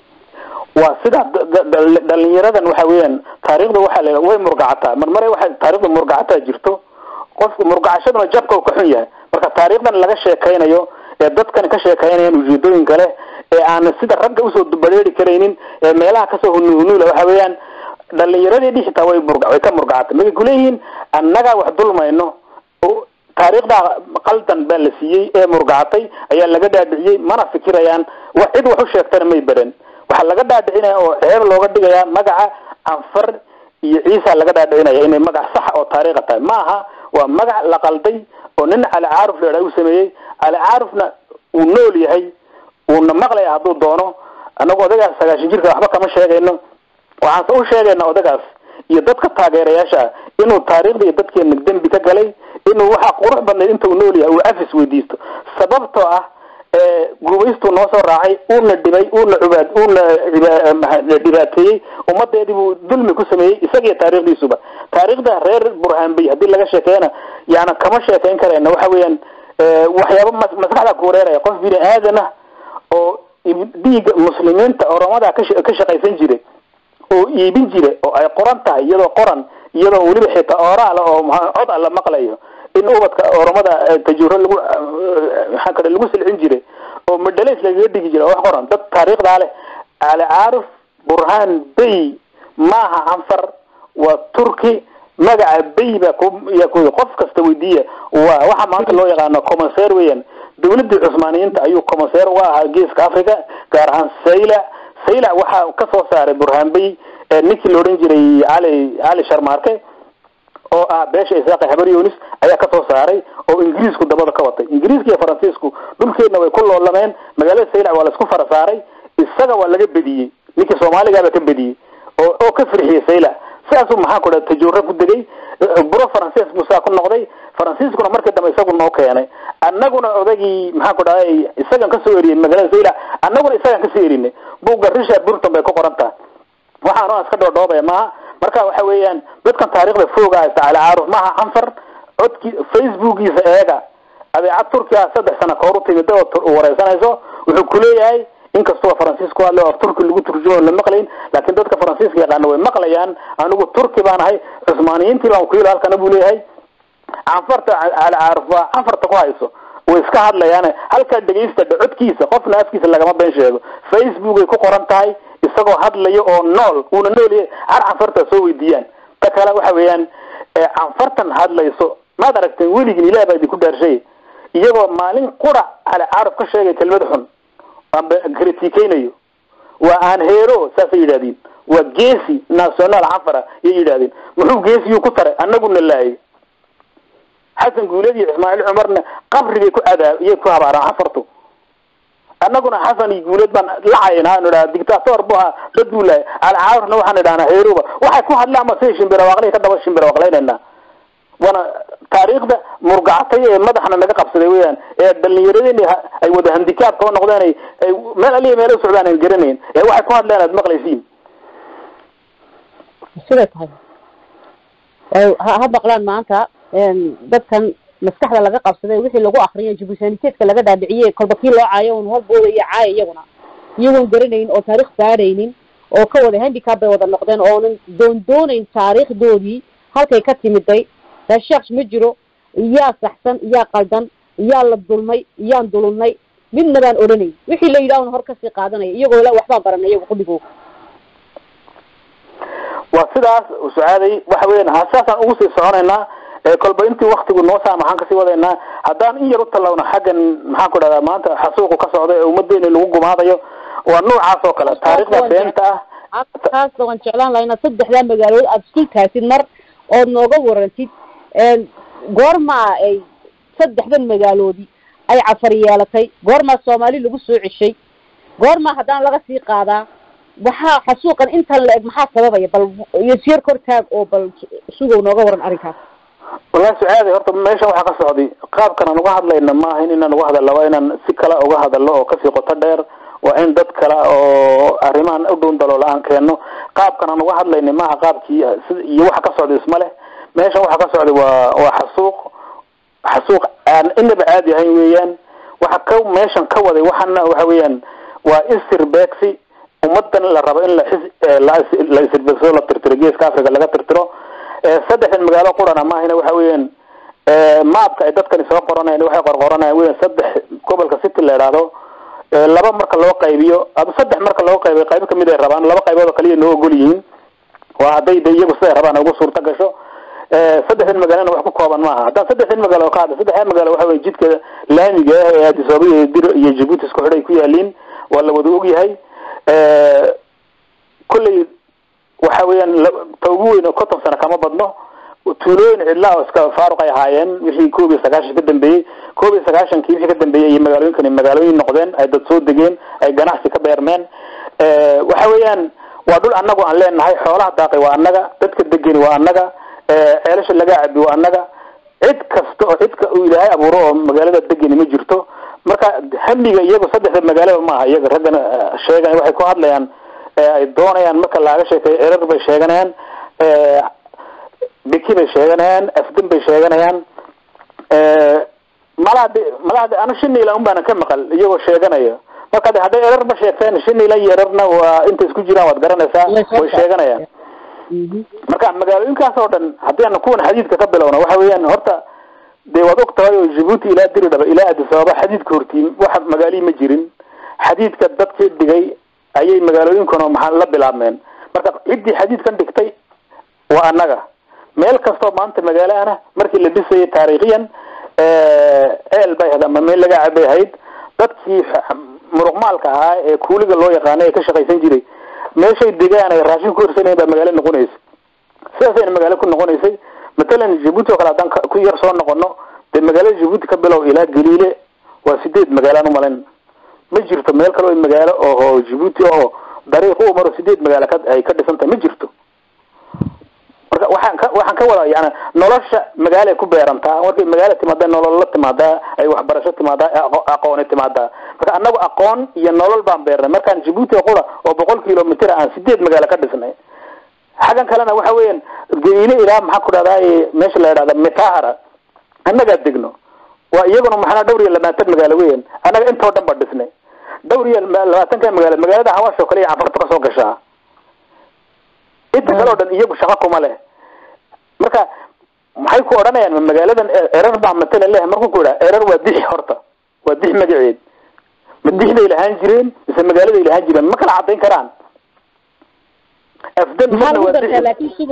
waa sida d- d- dhal- dhalinyaradan waxa weeyaan taariikhda waxaa la way murgacataa mar mare waxa taariikhda murgacataa jirto qofka murgacashaduna jabka uu ka xun yahay marka taariikhdan laga sheekaynayo ee dadkan ka sheekaynayaan ujeedooyinka leh ee aan sida ragga usoo bareeri karaynin ee meelaha kasoo hunuhunuula waxa weeyaan dhalinyaradii dhixitaa way murga way ka murgacatay markay kuleeyihiin annagaa wax dulmayno oo taariikhda qaldan baa la siiyey ee murgacatay ayaa laga dhaadhiciyey mana fikirayaan wax cid wax u sheegtana may baran waxaa laga dhaadhicinaya oo ceeb looga dhigayaa magaca anfar iyo ciisa laga dhaadhicinaya inay magac sax oo taariikha tahay ma aha waa magac la qalday oo nin cali caaruf la idhaha u sameeyey cali caarufna uu nool yahay uuna maqlaya hadduu doono annagu odagaas sagaashan jirka waxba kama sheegayno waxaanse u sheegaynaa odagaas iyo dadka taageerayaasha ah inuu taariikhda iyo dadkeena dembi ka galay inuu waxaa qurux badnayd inta uu nool yahay uu cafis weydiisto sababtoo ah ee gubaystuu noo soo raacay uuna dhibay uuna cubaad uuna ciba- maha- dhibaateeyey ummadeedii buu dulmi ku sameeyey isagiyo taariikhdiisuba taariikhda reer burhaanbey haddii laga sheekeeyana yaana kama sheekayn karayna waxa weeyaan ee, waxyaaba mas- maskaxda ku wareeraya qof bini aadan ah oo ib- dhiigga muslimiinta oromada ka sha- ka shaqaysan jiray oo iibin jira oo ay qoran tahay iyadoo qoran iyadoo weliba xitaa ooraal oo maxaa- cod alla maqlayo in ubadka oromada eh, tajuuro lagu eh, maxaa kale lagu silcin jiray oo madhalays lagaga dhigi jiray oo wax qoran dad taariikhdaa leh cali caarif burhaan bey maaha anfar waa turki magaca bey baa ku yaa ku qof kasta weydiiya waa waxa maanta loo yaqaano commonseer weeyaan dawladii cusmaaniyiinta ayuu commonseer uga ahaa geeska africa gaar ahaan saylac saylac waxaa ka soo saaray burhaan bey ee ninkii la odhan jiray cali cali sharmaarke oo ah beesha isaaqi habar yunis ayaa kasoo saaray oo ingiriisku dabada ka watay ingiriiska iyo faransiisku dhulkeedna way ku loolameen magaalada saylac waa laisku fara saaray isaga waa laga bediyey ninkii soomaaligaaba ka bediyey oo oo ka firxiyey saylac sidaasuu maxaa ku dhaha tajuuro ku degay buro faransiis buu saa ku noqday faransiiskuna markii dambe isagu noo keenay annaguna odagii maxaa ku dhahay isagan kasoo eriyey magaalada saylac annaguna isagan kasoo erinay buugga richard burton bay ku qoran tahay waxaan oo iska dhoodhoobaya maaha marka waxa weeyaan dadkan taariikhda fooga haysta cali caaruf maaha anfar codki facebookiisa eega adeecad turkiga saddex sano kahor u timid oo tur- wareysanayso wuxuu kuleeyahay inkastoo faransiis ku hadlay oo af turki lagu turjumo la maqlayn laakiin dadka faransiiska yaqaana way maqlayaan anigu turki baan ahay cusmaaniyiintii baan ku yili halkana buu leeyahay canfarta cali caaruf waa canfarta ku hayso way iska hadlayaan halkaa dhegaysta codkiisa qofna afkiisa lagama been sheego facebook ay ku qoran tahay isagoo hadlayo oo nool uuna nool yahay har canfarta soo weydiiyaan ta kale waxa weeyaan canfartan hadlayso maad aragteen weligin ilaah baa idinku dhaarshay iyagoo maalin qura cali caarif ka sheegay kelmad xun amba kritikeynayo waa aan heero saasay yidhahdeen waa geesi national canfara yay yidhahdeen muxuu geesiyuu ku taray anaguna laayay xasan guuleed iyo ismaaciil cumarna qabrigay ku cadaab iyay ku habaaraan canfartu annaguna xasan iyo guuleed baan lacaynaa nu idhaha dictator bu ahaa dad buu laayay alcaarifna waxaan idhahnaa heeruba waxay ku hadlaan ma say shimbirawaqlay ka daba shimbirawaqlaynayna waana taariikhda murgacatay ee madaxna naga qabsaday weyaan ee dhalinyaradeen ay wada handikaabka noqdeen ay ay meel aliya meel u socdaan aan garanayn ee waxay ku hadleen aad maqlaysiin siday tahay ha ha maqlaan maanta dadkan maskaxda laga qabsaday wixii lagu akriyo jibusaniteedka laga dhaadhiciyey kolba kii loo caayo un horbooda iyo caaya iyaguna iyagoon garanayn oo taarikh baadhaynin oo ka wada handicap bay wada noqdeen oonan doondoonayn taariikhdoodii halkay ka timiday reesheekh ma jiro iyaa saxsan iyaa qaldan iyaa la dulmay iyaan dulunay midna baan odhanayn wixii la yidhaahun hor kasii qaadanaya iyagoo la waxbaan baranay iyago qudhigoo waa sidaas sucaaday waxa weyan saasaan ugu sii soconaynaa kolba intii waktigu noo saa maxaan kasii wadaynaa haddaan in yar u tallawno xaggan maxaan ku dhahdaa maanta xasuuqu ka socda ee ummadeena lagu gumaadayo waa noocaas oo kale taariikhda beenta ah taasna waan jeclaan lahaa inaad saddexdaa magaalood aada isku taasid mar ood nooga warantid goormaa ay saddexdan magaaloodi ay cafar yeelatay goormaa soomaali lagu soo ceshay goormaa haddana laga sii qaadaa waxaa xasuuqan intan la eg maxaa sababaya bal iyosyar kor taag oo bal sugow nooga waran arrinkaas wallahi sucaadi horta meeshan waxaa ka socday qaabkan aan uga hadlayna maaha in inaan uga hadalno waa inaan si kale uga hadalno oo kasii qoto dheer waa in dad kale oo arrimahan u dhuun daloola aan keenno qaabkan aan uga hadlayna maaha qaabkii iyo waxa ka socday isma leh meeshan waxa ka socday waa waa xasuuq xasuuq aan inaba caadi ahayn weeyaan waxa ka meeshan ka waday waxana waxa weeyaan waa isir beegsi ummadan la rabo in la la isirbeegsado la tirtiro geeska africa laga tirtiro saddexdan magaalo qurana maahina waxa weeyaan maabka ay dadkani soo qoranayan waxay qorqoranayaan weyan saddex gobolka city la idhaahdo laba marka loo qaybiyo ama saddex marka loo qaybiyo qaybo kamid ay rabaan laba qaybood oo kaliya noo ogol yihiin waa hadday de iyagu siday rabaan ugu suurta gasho saddexdan magaalona wax ku kooban maaha haddaan saddexdan magaalo ka hadla saddexdan magaalo waxa wey jidka laamiga ah ee addis ababa iyo dir iyo jabuuti isku xidhay ku yaaliin waa la wada ogyahay kolley waxa weeyaan ta ugu weyn oo konton sano kama badno tuulooyin cidlaa oo iska faaruq ay ahaayeen wixii koob iyo sagaashan ka dambeeyey koob iyo sagaashankii wixii ka dambeeyey iyo magaalooyinkani magaalooyin noqdeen ay dad soo degeen ay ganacsi ka beermeen waxa weeyaan waa dhul annagu aan leenahay xoolaha daaqay waa annaga dadka degeni waa annaga ceelasha laga cabi waa annaga cid kasta oo cidka uu ilaahay abuuro oo magaalada degeni ma jirto marka hamiga iyagu saddexda magaalaba maaha iyaga raggan sheegan waxay ku hadlayaan ay doonayaan marka laaga sheekeeyo erar bay sheeganayaan biki bay sheeganayaan afdin bay sheeganayaan malahadi malahadi ana shinila un baana ka maqal iyagoo sheeganaya marka de hadday erarba sheegteen shinila iyo erarna waa intay isku jiraan waad garanaysaa way sheeganayaan marka magaalooyinkaas oo dhan haddii aan kuwan xadiidka ka bilowna waxa weeyaan horta dee waad og tahay oo jabuuti ilaa diridhaba ilaa addis ababa xadiidka hortiin waxa magaalihii ma jirin xadiidka dadkii dhigay ayay magaalooyinkuna maxaa la bilaabmeen marka ciddii xadiidkan dhigtay waa annaga meel kastoo maanta magaalo ana markii la dhisayay taariikhiyan ceel bay ahayd ama meel laga cabay ahayd dadkii muruqmaalka ahaa ee kuuliga loo yaqaanay ee ka shaqaysan jiray meeshay degaan ay raashin ku hirsanayen baa magaalo noqonaysay sidaasayna magaalo ku noqonaysay matalan jabuuti oo kale haddaan ku yar soo noqono dee magaalada jabuuti ka bilow ilaa galiile waa sideed magaalaan umalayn ma jirto meel kale oo magaalo oo jabuuti oo dariiq u maro sideed magaalo ka ay ka dhisan tahay ma jirto marka waxaan ka waxaan ka wadaa yani nolosha magaalo ay ku beerantaa markay magaalo timaadaa nolol la timaadaa ay waxbarasho timaadaa aqooni timaadaa marka annagu aqoon iyo nolol baan beernay markaan jabuuti qura oo boqol kilomitr aan sideed magaalo ka dhisnay xaggan kalena waxa weeyaan galiile ilaa maxaa ku dhahdaa meesha la yidhahda mitahara annagaa degno waa iyaguna maxana dhowr iyo labaatan magaalo weyan annaga intoo dhan ba dhisnay dhowr iyo labaatanka magaalo magaalada hawaash oo kale iyo cafarta kasoo gashaa inta kale oo dhan iyagu shaqo kuma leh marka maxay ku odhanayaan ma magaaladan erar baa matala leh markuu ku idhaha erar waa dix horta waa dix magaceed ma dixday lahaan jireen mise magaaladay lahaan jireen ma kala cadayn karaan afdan maxaa lagu dartaa laakin sugow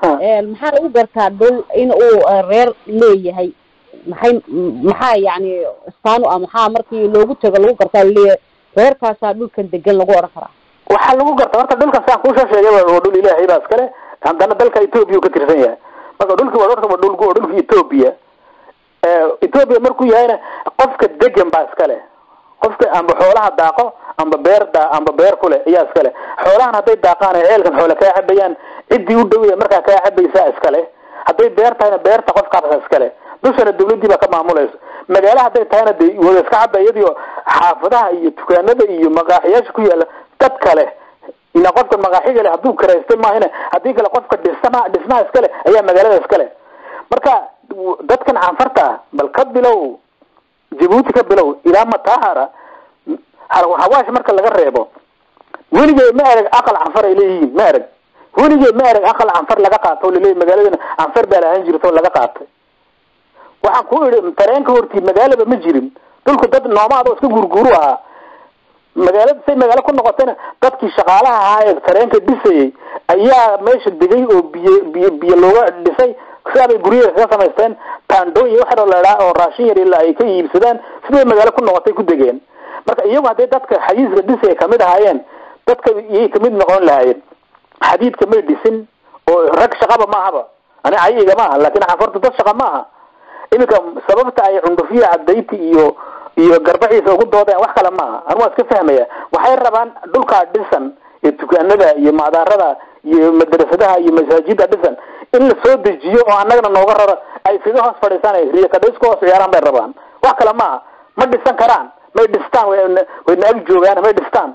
maxaa lagu gartaa dhul in uu reer leeyahay maxay maxaa yani istaan u ah maxaa markii loogu tego lagu gartaa laleeyahay reerkaasaa dhulkan degan lagu odhan karaa waxaa lagu garta horta dhulkan saan kuusoo sheegay waa dhul ilaahay baa iskale haddana dalka ethoobia uu ka tirsan yahay marka dhulki waa horta waa dhulku waa dhulka ethoobia ethoobia markuu yahayna qofka degan baa iskale qofka amba xoolaha daaqo amba beer daa amba beer kule ayaa iskale xoolahan hadday daaqaan ay ceelkan xoole kaa cabayaan ciddii u dhow markaa kaa cabaysaa iskale hadday beer tahayna beerta qofkaasa iskale dushana dawladii baa ka maamulayso magaalo hadday tahayna de wada iska caba iyadiio xaafadaha iyo dukaanada iyo maqaaxiyaasha ku yaala dad kale ina qofka maqaaxiga le hadduu karaystay maahina haddii kale qofka dhisma dhismaha iskale ayaa magaalada iskale marka dadkan canfarta ah bal ka bilow jabuuti ka bilow ilaa matahara hawaash marka laga reebo weligee ma erag aqal canfar ay leeyihiin ma erag weligee ma erag aqal canfar laga qaato o laleeyahy magaaladana canfar baa lahaan jirta oo laga qaatay waxaan ku idhi tareenka hortii magaalaba ma jirin dhulku dad noomaad oo iska gurguru ahaa magaalada say magaalo ku noqotayna dadkii shaqaalaha ahaa ee tareenka dhisayay ayaa meesha degay oo biyo biyo biyo looga dhisay sidaabay guryaha kaga samaysteen taandhooyin waxa la idhaa oo raashin yar ilaa ay ka iibsadaan siday magaalo ku noqotay ku degeen marka iyagu hadday dadka xayiiska dhisaya kamid ahaayeen dadka iyay kamid noqon lahaayeen xadiidka may dhisin oo rag shaqaba maahaba ani cayiga maaha laakin canfartu dad shaqa maaha iminka sababta ay cundufiya cadayti iyo iyo garbaciisa ugu doodeen wax kale maaha anu waa iska fahmaya waxay rabaan dhulkaa dhisan ee dukaanada iyo macdaarada iyo madrasadaha iyo masaajida dhisan in la soo dejiyo oo annagana nooga raro ay figa hoos fadhiisaan riyakadhaysku hoos ciyaaraan bay rabaan wax kale maaha ma dhisan karaan may dhistaan wayna ag joogaan may dhistaan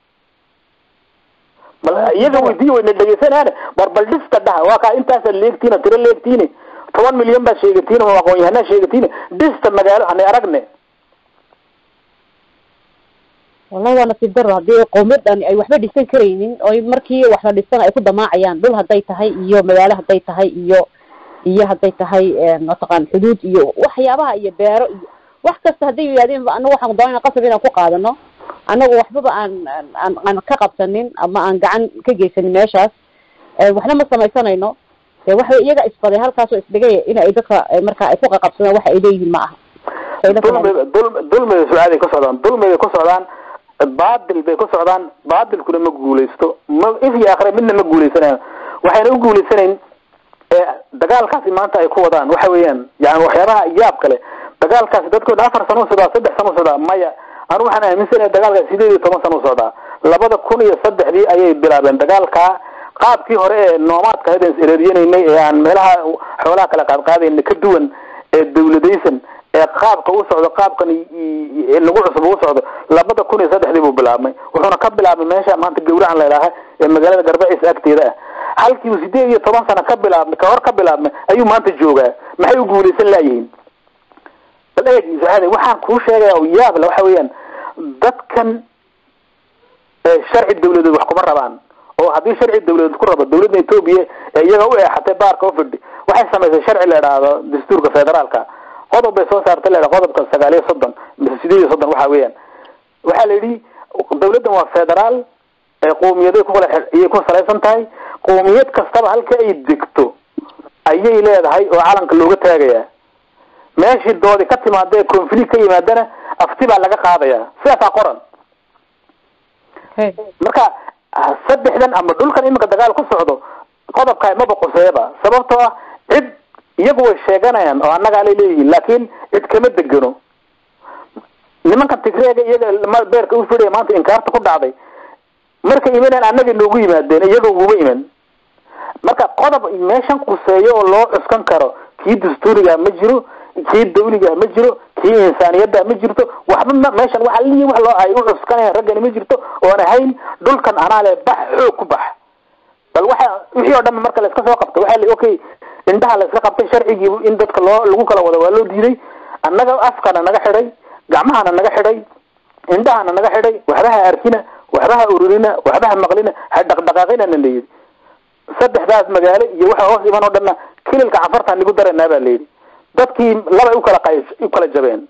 bal iyaga weydiiy wayna dhegeysanaan war bal dhista dhaha waa kaa intaasa leegtiina tiro leegtiini toban milyan baa sheegatiin oo aqoon-yahanaa sheegatiin dhista magaalo hanay aragne wallahi waa nasiib daro haddii qowmiyadani ay waxba dhisan karaynin oy markii wax la dhisan ay ku damaacayaan dhul hadday tahay iyo magaalo hadday tahay iyo iyo hadday tahay mataqaan xuduud iyo waxyaabaha iyo beero iyo wax kasta hadday yidhahdeen anagu waxaan doonayna qasab inaan ku qaadano anagu waxbaba aan aan aan ka qabsanin ama aan gacan ka geysanin meeshaas waxna ma samaysanayno de waxa iyaga isbaday halkaasoo isdhigay in ay dadka marka ay ku qaqabsadaan waxa ay leeyihiin ma aha dulmiga dul dulmiga sucaaday ku socdaan dulmigay ku socdaan baadil bay ku socdaan baadilkuna ma guulaysto ma if iyo akhre midna ma guulaysanayan waxayna u guulaysanayn dagaalkaasi maanta ay ku wadaan waxa weeyaan yani waxyaabaha yaab kale dagaalkaasi dadkooda afar sano u socdaa saddex sano u socdaa maya anu waxaan aaminsanaya dagaalkaasi sideed iyo toban sano u socdaa labada kun iyo saddexdii ayay bilaabeen dagaalkaa qaabkii hore ee noomaadka ahayd aan is-ereeriyanaynay ee aan meelaha xoolaha kala qaadqaadayna ka duwan ee dawladaysan ee qaabka u socdo qaabkan lagu cusub u socdo labada kun iyo saddexdii buu bilaabmay wuxuuna ka bilaabmay meesha maanta gawracan la idhaaha ee magaalada garbaciisa agteeda ah halkii uu sideed iyo toban sano ka bilaabmay kahor ka bilaabmay ayuu maanta joogaa maxay u guulaysan laayihiin bal eeg saade waxaan kuu sheegaya oo yaab le waxa weeyaan dadkan sharci dawladeed wax kuma rabaan oo haddii sharci dawladeed ku rabo dawladda etoobiya ee iyaga u eexatay baarka ufidhi waxay samaysay sharci la idhaahdo dastuurka federaalka qodob bay soo saartay la idhaha qodobka sagaal iyo soddon mise sideed iyo soddon waxa weeyaan waxaa la yidhi dawladdan waa federaal qowmiyaday kukala iyay ku salaysan tahay qowmiyad kastaba halka ay degto ayay leedahay oo calanka looga taagayaa meeshii doodi ka timaada ee conflict ka yimaadana afti baa laga qaadayaa sidaasaa qoran marka saddexdan ama dhulkan iminka dagaal ku socdo qodobkaa maba quseeba sababtoo ah cid iyagu way sheeganayaan oo annagaa lay leeyihiin laakin cid kama degano nimankan tigreega iyaga beerka u fidhaya maanta inkaarta ku dhacday markay imanayaan annagay noogu yimaadeen iyaga uguma iman marka qodob meeshan quseeyo oo loo cuskan karo kii dastuuriga ma jiro kii dawliga ma jiro kii insaaniyada ma jirto waxba ma meeshan waxa li wax loo ay u cuskanayaan raggani ma jirto oon ahayn dhulkan anaa le bax xoog ku bax bal waxa wixii oo dhan marka la iska soo qabtay waxa la okay indhaha la iska qabtay sharcigii in dadka loo lagu kala wada waa loo diiday annaga afkana naga xidhay gacmahana naga xidhay indhahana naga xidhay waxbaha arkina waxbaha ururina waxbaha maqlina ha dhaqdhaqaaqina na layidhi saddexdaas magaalo iyo waxa hoos iman oo dhanna kililka cafartaan nigu daraynaa baa layidhi dadkii labay ukala qay ukala jabeen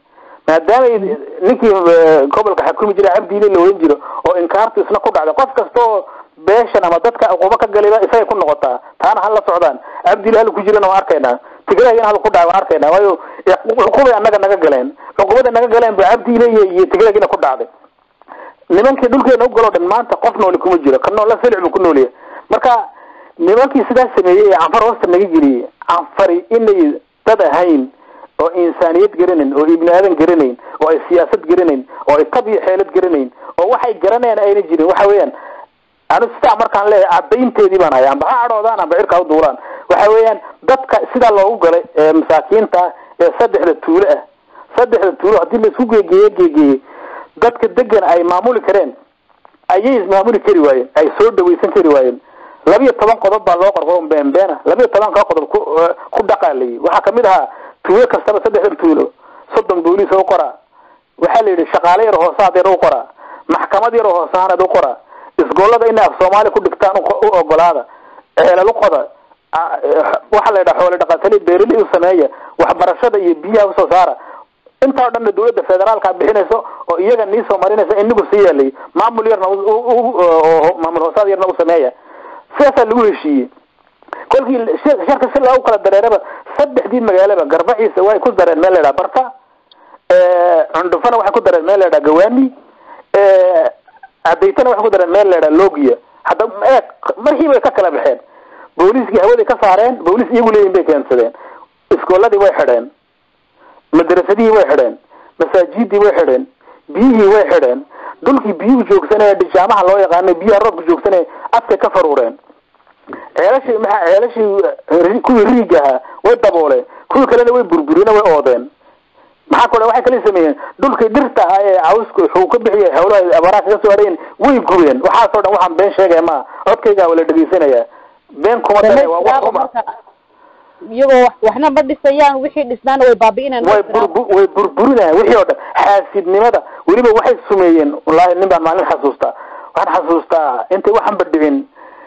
maadaama ninkii eh, gobolka xakumi jira cabdiile la oran jiro oo inkaartu isna ku dhacday qof kasta oo beeshan ama dadka aquba ka galayba isagay ku noqotaa taana hala socdaan cabdiile hal ku jirana waan arkaynaa tigrayna hal ku dhacay waan arkaynaa waayo cuqubay annaga naga galeen cuqubada naga galeen ba cabdiile iyo iyo tigrayna ku dhacday nimankii dhulkeena u galoo dhan maanta qof nooli kuma jiro ka noola silic buu ku noolyahay marka nimankii sidaas sameeyey ee canfar hoosta naga geliyey canfari inay dad ahayn oo insaaniyad garanayn oo ibni aadan garanayn oo ay siyaasad garanayn oo ay tab iyo xeelad garanayn oo waxay garanayaan ayna jirin waxa weeyaan anu sidaa markaan leeyahay cadaynteedii baan haya amba ha cadhoodaan amba cirka u duulaan waxa weeyaan dadka sidaa loogu galay ee masaakiinta ah ee saddexda tuulo ah saddexda tuulo haddii laisku geegeeye geegeeyey dadka degan ay maamuli kareen ayay ismaamuli kari waayeen ay soo dhawaysan kari waayeen labiyo toban qodob baa loo qorqoro beenbeena labiyo tobanka qodob ku ku dhaqaalayay waxaa kamid ahaa tuulo kastaba saddexdan tuulo soddon booliis u qoraa waxaa la yidhi shaqaale yar hoosaad yar u qoraa maxkamad yar oo hoosaanad u qoraa isgoolada inay af soomaali ku dhigtaan u u ogolaada ceelal u qoda a- waxaa la yidhaha xoole dhaqatali beerili u sameeya waxbarashada iyo biyaha usoo saara intaa o dhanna dawladda federaalka bixinayso oo iyaga niisoo marinaysa inigu sii yeelay maamul yarna u- u- u- oo maamul hoosaad yarna u sameeya sidaasaa lagu heshiiyey kolkii sh- sharka si loogu kala dareeraba saddexdii magaalaba garbaciisa way ku dareen meel la yidhaha barta cundhufana waxay ku dareen meel la yidhaha gawaani cadaytana waxay ku dareen meel la yidhaha logia hadda eeg markii bay ka kala baxeen booliiskii hawaday ka saareen booliis iyagu leeyihin bay keensadeen iskooladii way xidheen madrasadihii way xidheen masaajidii way xidheen biyihii way xidheen dhulkii biyuhu joogsanaya dhijaamaha loo yaqaano biyaha roobka joogsanaya afkay ka faruureen ceelashii maxaa ceelashii ri- kuwii riiga ahaa way dabooleen kuwii kalena way burburina way oodeen maxaa kale waxay kala sameeyeen dhulkii dhirta ah ee cawsku wuxuu ka bixiyay hawlaha abaraha kaga soo hareen way gubeen waxaasoo dhan waxaan been sheegaya maa codkaygaa wala dhegeysanaya been kuma dare waa wax ruma iyagoo wax- waxna ma dhisayaan wixii dhisnaana way baabi'inayaan way burbu way burburinayaan wixii oo dhan xaasidnimada weliba waxay sumeeyeen wallaahi nin baan maalin xasuustaa waxaan xasuustaa intay waxanba dhicin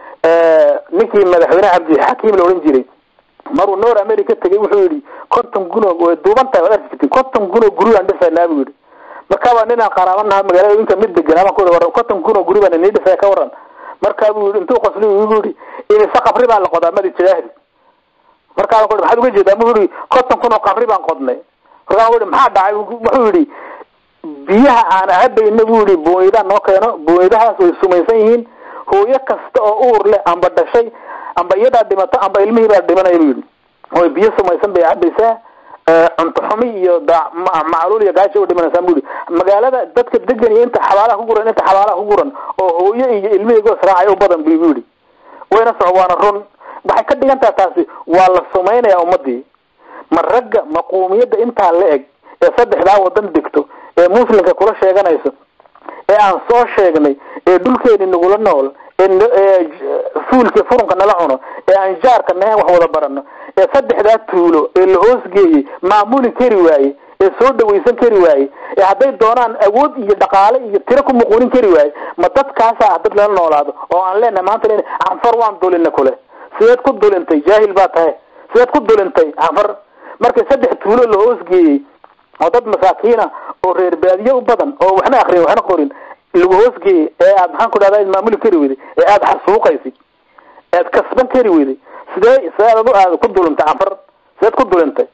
ninkii madaxweyne cabdixakiim la odhan jiray maruu noor america tegay wuxuu yidhi konton guno way duuban tahay waad arki jirtin konton guno guri aan dhisaynaa buu yidhi markaabaa ninaan qaraabanaha magaalooyinka mid deganaa baan ku yidhi war konton guno guri baan inii dhisaya ka waran markaa buu yidhi intuu qosli igu yidhi imise qabri baa la qodaa madi jaahil markaa ku maxaad uga jeedaa mu yidhi konton kun oo qabri baan qodnay markaa ku maxaa dhacay wuxuu yidhi biyaha aan cabayna buu yidhi booyadaan noo keeno booyadahaas way sumaysan yihiin hooyo kasta oo uur leh amba dhashay amba iyadaa dhimato amba ilmihii baa dhimanaya buu yidhi oy biyo sumaysan bay cabaysaa cunto xumi iyo da- ma- macluul iyo gaajo u dhimanaysaa buu yidhi magaalada dadka degan iyo inta xabaalaha ku guran inta xabaalaha ku guran oo hooyo iyo ilmihiigoos raacay u badan bu igu yidhi wayna soco waana run waxay ka dhigan taha taasi waa la sumaynayaa ummadii ma ragga ma quumiyadda intaa la eg ee saddexdaa wadan degto ee muslimka kula sheeganayso ee aan soo sheegnay ee dhulkeeni nagula nool ee n- ee j- fuulkii furunka nala cuno ee aan jaarka nahayn wax wada barano ee saddexdaa tuulo ee la hoosgeeyey maamuli kari waaye ee soo dhawaysan kari waaye ee hadday doonaan awood iyo dhaqaale iyo tiro ku muquunin kari waaye ma dadkaasa ah dad lala noolaado oo aan leenahay maanta len canfar waan dulina kule sideed ku dulintay jaahil baa tahay sideed ku dulintay canfar markay saddex tuulo la hoosgeeyey oo dad masaakiina oo reer baadiye u badan oo waxna akrin waxna qorin lagu hoosgeeyey ee aad maxaan ku dhahda maamuli kari weyday ee aada xasuuqaysid ead kasban kari weyday sidee sideed adu aad ku dulintay canfar sideed ku dulintay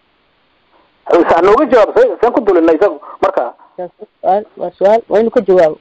ha nooga jawaab se seen ku dulinay isagu marka su-aal waa su-aal waa inuu ka jawaabo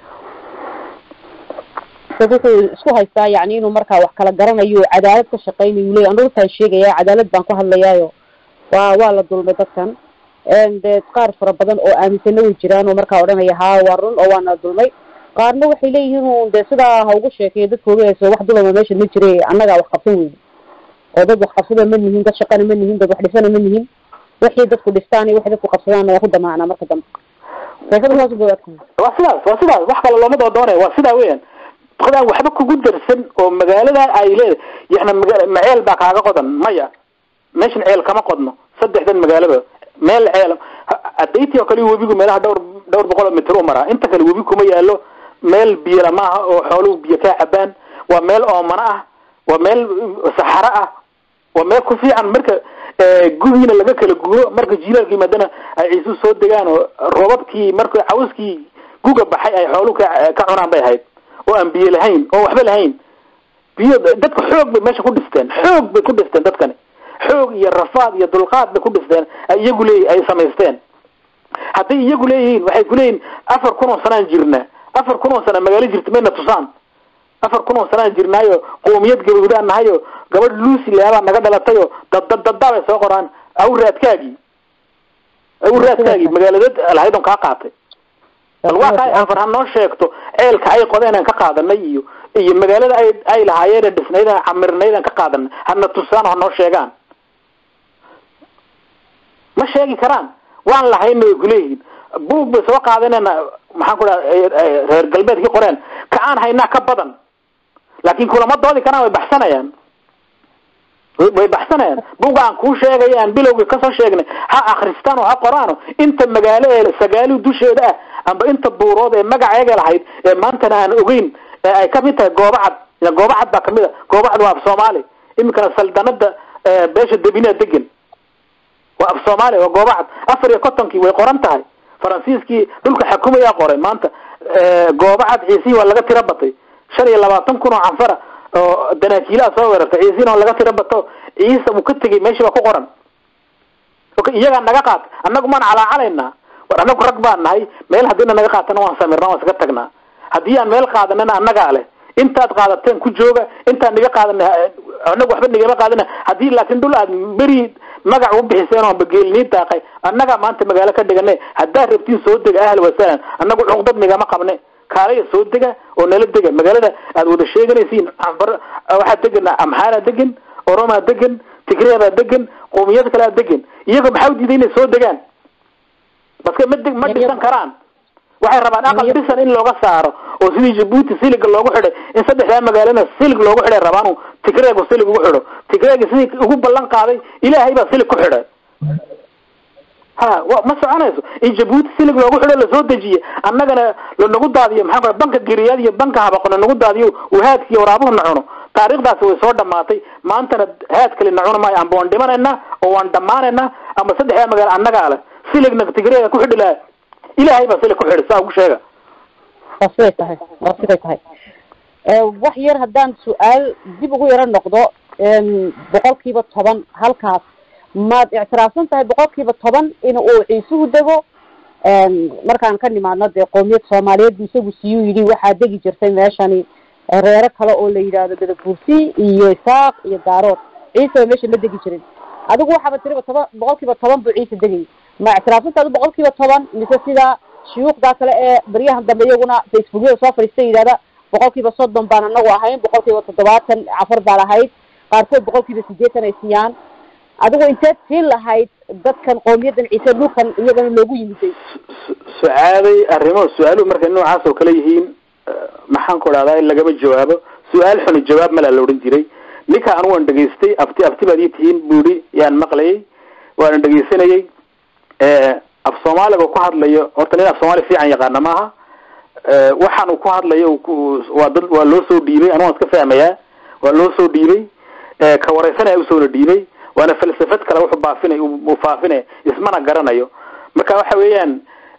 dad wuxuu isku haystaa yani inuu markaa wax kala garanayo cadaalad ka shaqaynayu leey anu runtaan sheegaya cadaalad baan ku hadlayaayo waa waa la dulmay dadkan dee qaar fara badan oo aaminsana way jiraan oo markaa odhanaya haa waa run oo waana dulmay qaarna waxay leeyihiin un dee sidaa ha ugu sheekeeyo dadka ogayso wax dulama meesha ma jire annagaa wax qabsan weyne oo dad wax qabsada ma nihin dad shaqana ma nihin dad wax dhisana ma nihin wixii dadku dhistaan iyo wixii dadku qabsadaan waa ku damaacnaa marka dambe sheekada saas bay adku waa sidaas waa sidaas wax kale looma doodoonaya waa sidaa weyan qodaan waxba kugu darsan oo magaalada ay leedahay yani maga ma ceel baa kaaga qodan maya meeshan ceel kama qodno saddexdan magaalaba meel ceel adayti oo kale webigu meelaha dhowr dhowr boqol oo mitir u maraa inta kale webi kuma yaalo meel biyala maaha oo xooluhu biyo kaa cabaan waa meel oomana ah waa meel saxaro ah waa meel ku fiican marka gugiina laga kala guuro marka jiilaalka yimaadana ay ciisu soo degaan oo roobabkii marka cawskii guga baxay ay xooluhu ka ka cunaan bay ahayd oo aan biyo lahayn oo waxba lahayn biyo dadka xoog bay meesha ku dhisteen xoog bay ku dhisteen dadkani xoog iyo rafaad iyo dulqaad bay ku dhisteen ay iyagu leey ay samaysteen hadday iyagu leeyihiin waxay kuleeyihin afar kun oo sanaan jirna afar kun oo sana magaalo jirta mayna tusaan afar kun oo sanaan jirnaayo qoomiyad gabagudaan nahayo gabadh lucy leabaa naga dhalatayoo daddadadaa bay soo qoraan awraadkaagii awraadkaagii magaaladad lahayd on kaa qaatay bal waa kaa anfar ha noo sheegto ceelka ay qodeen aan ka qaadanay iyo iyo magaalada ay ay lahaayeen dhisnayd aan camirnayd aan ka qaadanay hana tusaan oo ha noo sheegaan ma sheegi karaan waan lahayna way kuleeyihiin buug bay soo qaadanayna maxaan ku dhaha reer galbeedkii qoreen ka aan haynaa ka badan laakin kulama doodi karaan way baxsanayaan way baxsanayaan buga aan kuu sheegay aan bilowgii kasoo sheegnay ha akristaan oo ha qoraano inta magaalo ee sagaali dusheeda ah amba inta buurood ee magaceega lahayd ee maantana aan ogeyn ee ay kamid tahay goobacad goobacad baa kamid a goobacad waa af soomaali iminkana saldanada beesha debinea degan waa af soomaali waa goobacad afar iyo kontonkii way qoran tahay faransiiskii dhulka xakumayaa qoray maanta goobacad ciisihii waa laga tira batay shan iyo labaatan kun oo canfara oo danaakiilaha soo weerartay ciisiina laga tira bato ciisa uu ka tegay meeshii baa ku qoran iyagaa naga qaat annagu maan calaacalaynaa war annagu rag baan nahay meel haddiina naga qaatana waan samirnaa waan iskaga tagnaa haddii aan meel qaadanana annagaa leh intaad qaadateen ku jooga intaan niga qaadana annagu waxba nigama qaadana haddii laakiin dhul aad beri magac u bixiseen oo bageelnii daaqay annagaa maanta magaalo ka dhigane haddaad rabtiin soo dega ahla wasalan annagu cuqdad nigama qabne kaalaya soo dega oo nala dega magaalada aad wada sheeganaysiin waxaa degan amxaanaa degan oromaa degan tigreebaa degan qoomiyad kalea degan iyagoo maxaa udiiday inay soo degaan baske ma ma dhisan karaan waxay rabaan aqal dhisan in looga saaro oo sidii jabuuti siliga loogu xidhay in saddexdaa magaalana silig loogu xidhay rabaan tigreegu silig ugu xidho tigreegi sidii ugu ballan qaaday ilaahay baa silig ku xidhay ha wa ma soconayso in jabuuti silig loogu xidho lasoo dejiye annagana lanagu daadiyo maxaa kula banka geriyaad iyo banka habaqo lanagu daadiyo uu haadki iyo waraabuhu na cuno taariikhdaasi way soo dhamaatay maantana haad kale na cuni maayo amba waan dhimanaynaa oo waan dhammaanaynaa ama saddexdaa magaalo annagaa leh siligna tigreega ku xidhi laha ilaahay baa silig ku xidhi saa ugu sheega waa siday tahay waa siday tahay wax yar haddaan su-aal dib ugu yaro noqdo boqolkiiba toban halkaas maad ictiraafsan tahay boqolkiiba toban in uu ciisuhu dego markaan ka nimaadno dee qoomiyad soomaaliyeed bu isagu siyuu yidhi waxaa degi jirtay meeshani reero kale oo la yidhaahdo bedabuursi iyo isaaq iyo daarood ciise meesha ma degi jirin adigu waxaaba tiriba toban boqolkiiba toban buu ciise degayay ma ictiraafsanta adu boqolkiiba toban mise sida shuyuukhdaa kale ee baryahan dambe iyaguna facebookyada soo fadhiista yidhahda boqolkiiba soddon baan anagu ahayn boqolkiiba toddobaatan cafar baan ahayd qaarkood boqolkiiba sideetan ay siiyaan adigu inteed siin lahayd dadkan qoomiyadan ciise dhulkan iyagana loogu yimiday su-aalay arrimo su-aaluhu markay noocaas oo kale yihiin maxaan ku dhahdaa in lagama jawaabo su-aal xuni jawaab malaa la odhan jiray ninka anu waan dhegaystay afti afti baad ii tihiin buuri yaan maqlayay waana dhegaysanayay af soomaaliga ku hadlayo horta nin af soomaali fiican yaqaana maaha waxaan uu ku hadlayo waa dad waa loo soo dhiibay anu waan iska fahmayaa waa loo soo dhiibay ka wareysanaya usoona dhiibay waana falsafad kale wuxuu baafinay uu faafinay ismana garanayo marka waxa weeyaan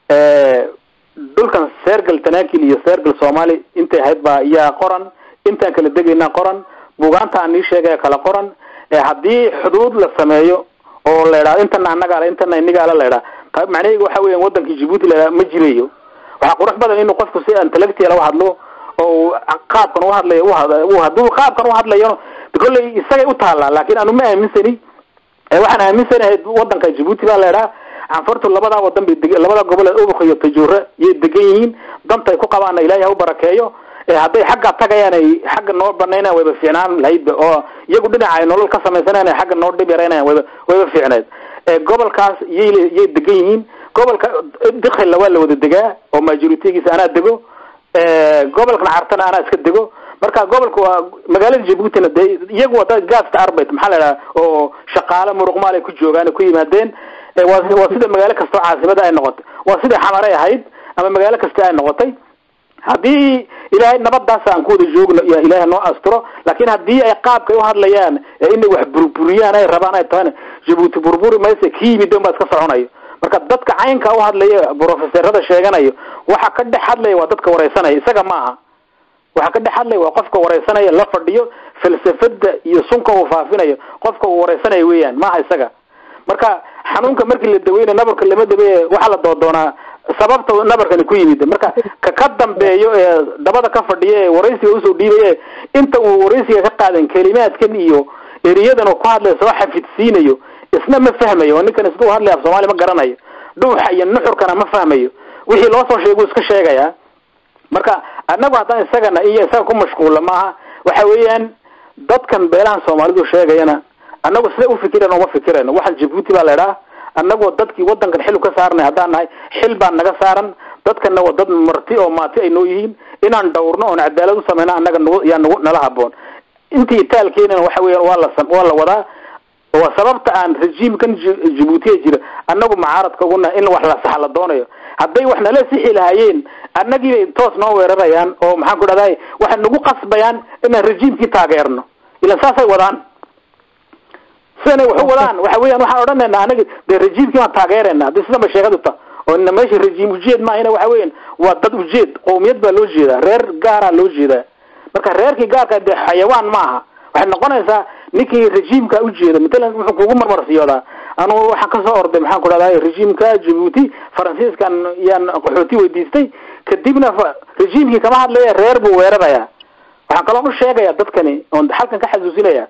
dhulkan seergal tanaakil iyo seergal soomaali intay ahayd baa iyaa qoran intaan kala degaynaa qoran buugaanta aan nii sheegaya kala qoran haddii xuduud la sameeyo oo la idhahdo intana anagaale intana inigaala la idhaha ta macnaheega waxa weyan wadankii jibuuti la idhaha ma jirayo waxaa qurux badan inuu qofku si intellectual uhadlo oo qaabkan uhadlayo haduu qaabkan uhadlayo kolley isagay utaalaa laakin anu ma aaminsani waxaan aaminsanahay wadanka jibuuti baa la idhaha canfurtu labadaa wadan bay deg labada gobol ee ubuk iyo tajuure yay degan yihiin danta ay ku qabaana ilahay ha u barakeeyo hadday xagga tagayaan ay xagga noo banaynaan wayba fiicnaan lahaydba oo iyagu dhinaca ay nolol ka samaysanayaan ay xagga noo dhib yaraynayan wayba wayba fiicneed gobolkaas yay yay degan yihiin gobolka dikhilla waa la wada degaa oo majoritigiisa anaa dego gobolkan cartana anaa iska dego marka gobolka waa magaalada jabuutina de iyagu waa dad gasta arbeit maxaa la idhaha oo shaqaale muruqmaal ay ku joogaan ay ku yimaadeen waa waa sida magaalo kastoo caasimada ay noqotay waa sida xamaray ahayd ama magaalo kasta ay noqotay haddii ilaahay nabadaas aan ku wada joogno iyo ilaahay noo asturo laakin haddii ay qaabkay uhadlayaan inay wax burburiyaan ay rabaan ay tahan jabuuti burburi mayse ki yimid un baa iska soconayo marka dadka caynka u hadlaya brofeserada sheeganayo waxa ka dhex hadlaya waa dadka wareysanaya isaga ma aha waxa ka dhex hadlaya waa qofka wareysanaya la fadhiyo falsafada iyo sunka uu faafinayo qofka uu wareysanaya weeyaan maaha isaga marka xanuunka markii la daweynayo nabarka lama daweeye waxaa la doodoonaa sababta nabarkani ku yimid marka ka ka dambeeyo ee dabada ka fadhiya ee waraysiga usoo dhiibaya inta uu waraysiga ka qaadan kelimaadkan iyo eriyadan uu ku hadlaya soo xafidsiinayo isna ma fahmayo oo ninkan isduu hadlaya af soomaali ma garanayo dhuuxa iyo nuxurkana ma fahmayo wixii loo soo sheeguu iska sheegaya marka annagu haddaan isagana iyo isaga ku mashquulla maaha waxa weeyaan dadkan beelahan soomaalidu sheegayana annagu sida ufikireen uma fikirayno waxaan jabuuti baa la idhaha annagoo dadkii wadankan xil ka saarnay haddaan nahay xil baa naga saaran dadkana waa dad marti oo maati ay noo yihiin inaan dhawrno oon cadaalad u sameyna annaga nagu yaa nagu nala haboon intii itaalkeenana waxa weeyaan waa la sam- waa la wadaa waa sababta aan rejiimkan Ji- jabuutiya jira annagu mucaaradka ugu nahay in wax la sax la doonayo hadday wax nala sixi lahaayeen annagii bay toos noo weerarayaan oo maxaan ku dhahday waxay nagu qasbayaan inaan rejiimkii taageerno ilan saasay wadaan sidanay wax u wadaan waxa weeyaan waxaan odhanayna anaga dee rejiimkii baan taageerayna haddii sidan ba sheegadu ta oo ina meesha rejiim ujeed maahina waxa weeyaan waa dad ujeed qowmiyad baa loo jeedaa reer gaaraa loo jeedaa marka reerkii gaarka dee xayawaan ma aha waxay noqonaysaa ninkii rejiimka ujeeda matalan wuxuu kugu marmarsiyoodaa anugu waxaan kasoo orday maxaan ku dhahday rejiimka jabuuti faransiiskan yaan qaxooti weydiistay kadibna fa- rejiimkii kama hadlaya reer buu weeraraya waxaan kaloo u sheegaya dadkani oon halkan ka xasuusinaya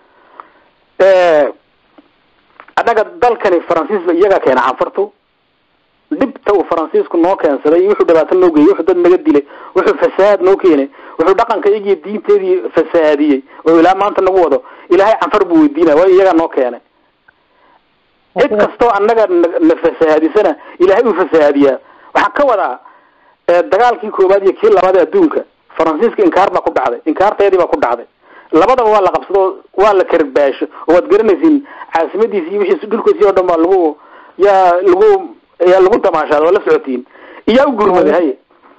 annaga dalkani faransiisba iyagaa keena canfartu dhibta uu faransiisku noo keensaday wuxuu dhibaato noo geeyey wuxuu dad naga dilay wuxuu fasahaad noo keenay wuxuu dhaqanka iyagiyo diinteedii fasahaadiyey oo ilaa maanta nagu wado ilaahay canfar buu weydiinaya waayo iyagaa noo keenay cid kastoo annaga na- na fasahaadisana ilaahay uu fasahaadiyaa waxaan ka wadaa ee, dagaalkii koowaad iyo kii labaad ee adduunka faransiiska inkaar baa ku dhacday inkaarteedii baa ku dhacday labadaba waa la qabsado oo waa la karbaasho oo waad garanaysiin caasimadiisi iyo wixiis dhulkiisi oo dhan baa lagu yaa lagu yaa lagu damaashaada waa la socotiin iyaa u gurmaday haye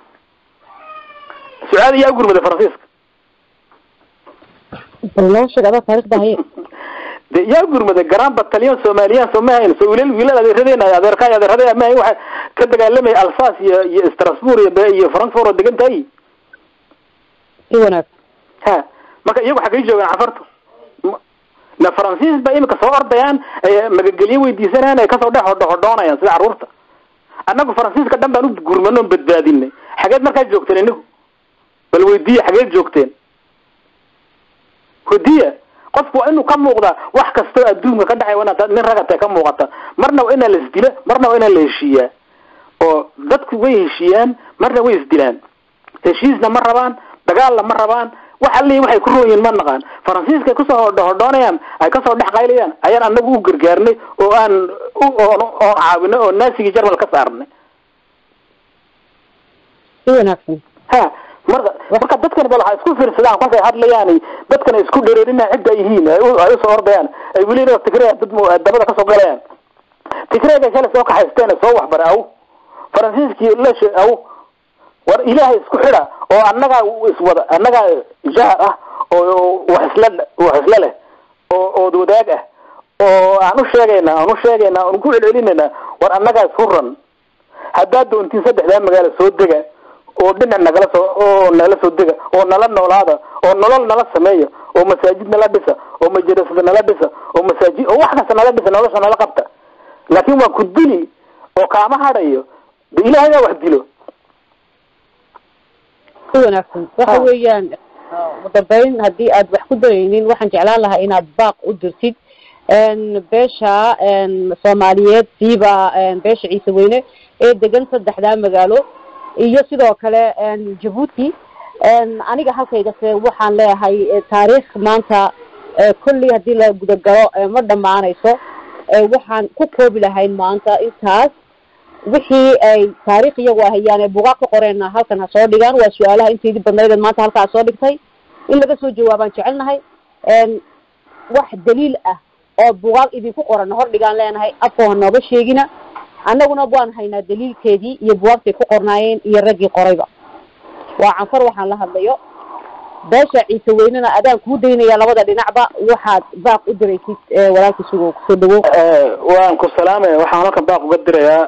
sucaad iyaa u gurmaday faransiiska bal noo sheeg adaa taariikhda haye de yaa gurmaday garan batalyon somaliyan soo ma hayn soo wiilal wiilal adeeradeen adeerka iyo adeerada ma hayn waxa ka dagaalamay alsace iyo iyo strasbourg iyo Be- iyo frankfurt oo degan tahay si wanaag ha marka iyagu xaggay joogaan cafartu Ma- na faransiis ba imika soo ordayaan ay magagelyo weydiisanayaan ay kasoo dhex hodho hodhoonayaan sida carruurta annagu faransiiska dhan baan u gurmano on badbaadinay xageed markaa joogteen inigu bal weydiiya xageed joogteen weydiiya qofku waa inuu ka muuqdaa wax kastoo adduunka ka dhacay waa inaad nin ragata ka muuqata marna waa inaa la isdila marna waa inaa la heshiiyaa oo dadku way heshiiyaan marna way isdilaan heshiisna ma rabaan dagaalna ma rabaan wax alli waxay ku roon yihiin ma naqaan faransiiskay kusoo hodho hodhoonayaan ay kasoo dhex qaylayaan ayaan anagu u gargaarnay oo aan u oon oon caawinay oo naasigii jarmal ka saarnay si wanaagsan ha marka marka dadkan bal waxay isku fiirsadaan kolkay hadlayaan dadkan ay isku dhereerinaa cidda ay yihiin ay u- ay usoo ordayaan ay weli inoo tigreya dad mu- dabada kasoo galayaan tigreega kale soo kaxaysteen soo waxbara aw faransiiskii leshe aw war ilaahay isku xidha oo annagaa iswada annagaa jaar ah oo wax isla wax isla leh oo ood wadaag ah oo aan u sheegaynaa aan u sheegaynaa aan ku celcelinaynaa war annagaa isku ran haddaad doontiin saddexdaa magaalo soo dega oo dhinac nagala soo oo nagala soo dega oo nala noolaada oo nolol nala sameeya oo masaajid nala dhisa oo majarasada nala dhisa oo masaajid oo wax kasta nala dhisa nolosha nala qabta laakiin waa ku dili oo kaama hadhayo de ilaahay baa wax dilo si wanaagsan waxa Ha. weeyaan ugu dambeyn haddii aad wax ku daraynin waxaan jeclaan lahaa inaad baaq u dirtid n beesha n soomaaliyeed siiba n beesha ciise weyne ee degan saddexdaa magaalo iyo sidoo kale n jabuuti n aniga halkaygase waxaan leeyahay eh, taariikh maanta eh, kolley haddii la gudagalo eh, ma dhammaanayso eh, waxaan ku koobi lahayn maanta intaas wixii ay taariikh iyagu ahayaan ee bugaag ka qoreenna halkan ha soo dhigaan waa su-aalaha inteedii badnaydeed maanta halkaa soo dhigtay in laga soo jawaabaan jecelnahay n wax daliil ah oo bugaag idinku qoran hor dhigaan leenahay afkoo ha nooga sheegina annaguna waan haynaa daliilkeedii iyo bugaagtay ku qornaayeen iyo raggii qorayba waa canfar waxaan la hadlayo beesha ciise weynena adaan kuu daynaya labada dhinacba waxaad baaq u diraysid walaalka sugow kusoo dhawow waan ku salaamaya waxaan halkan baaq uga dirayaa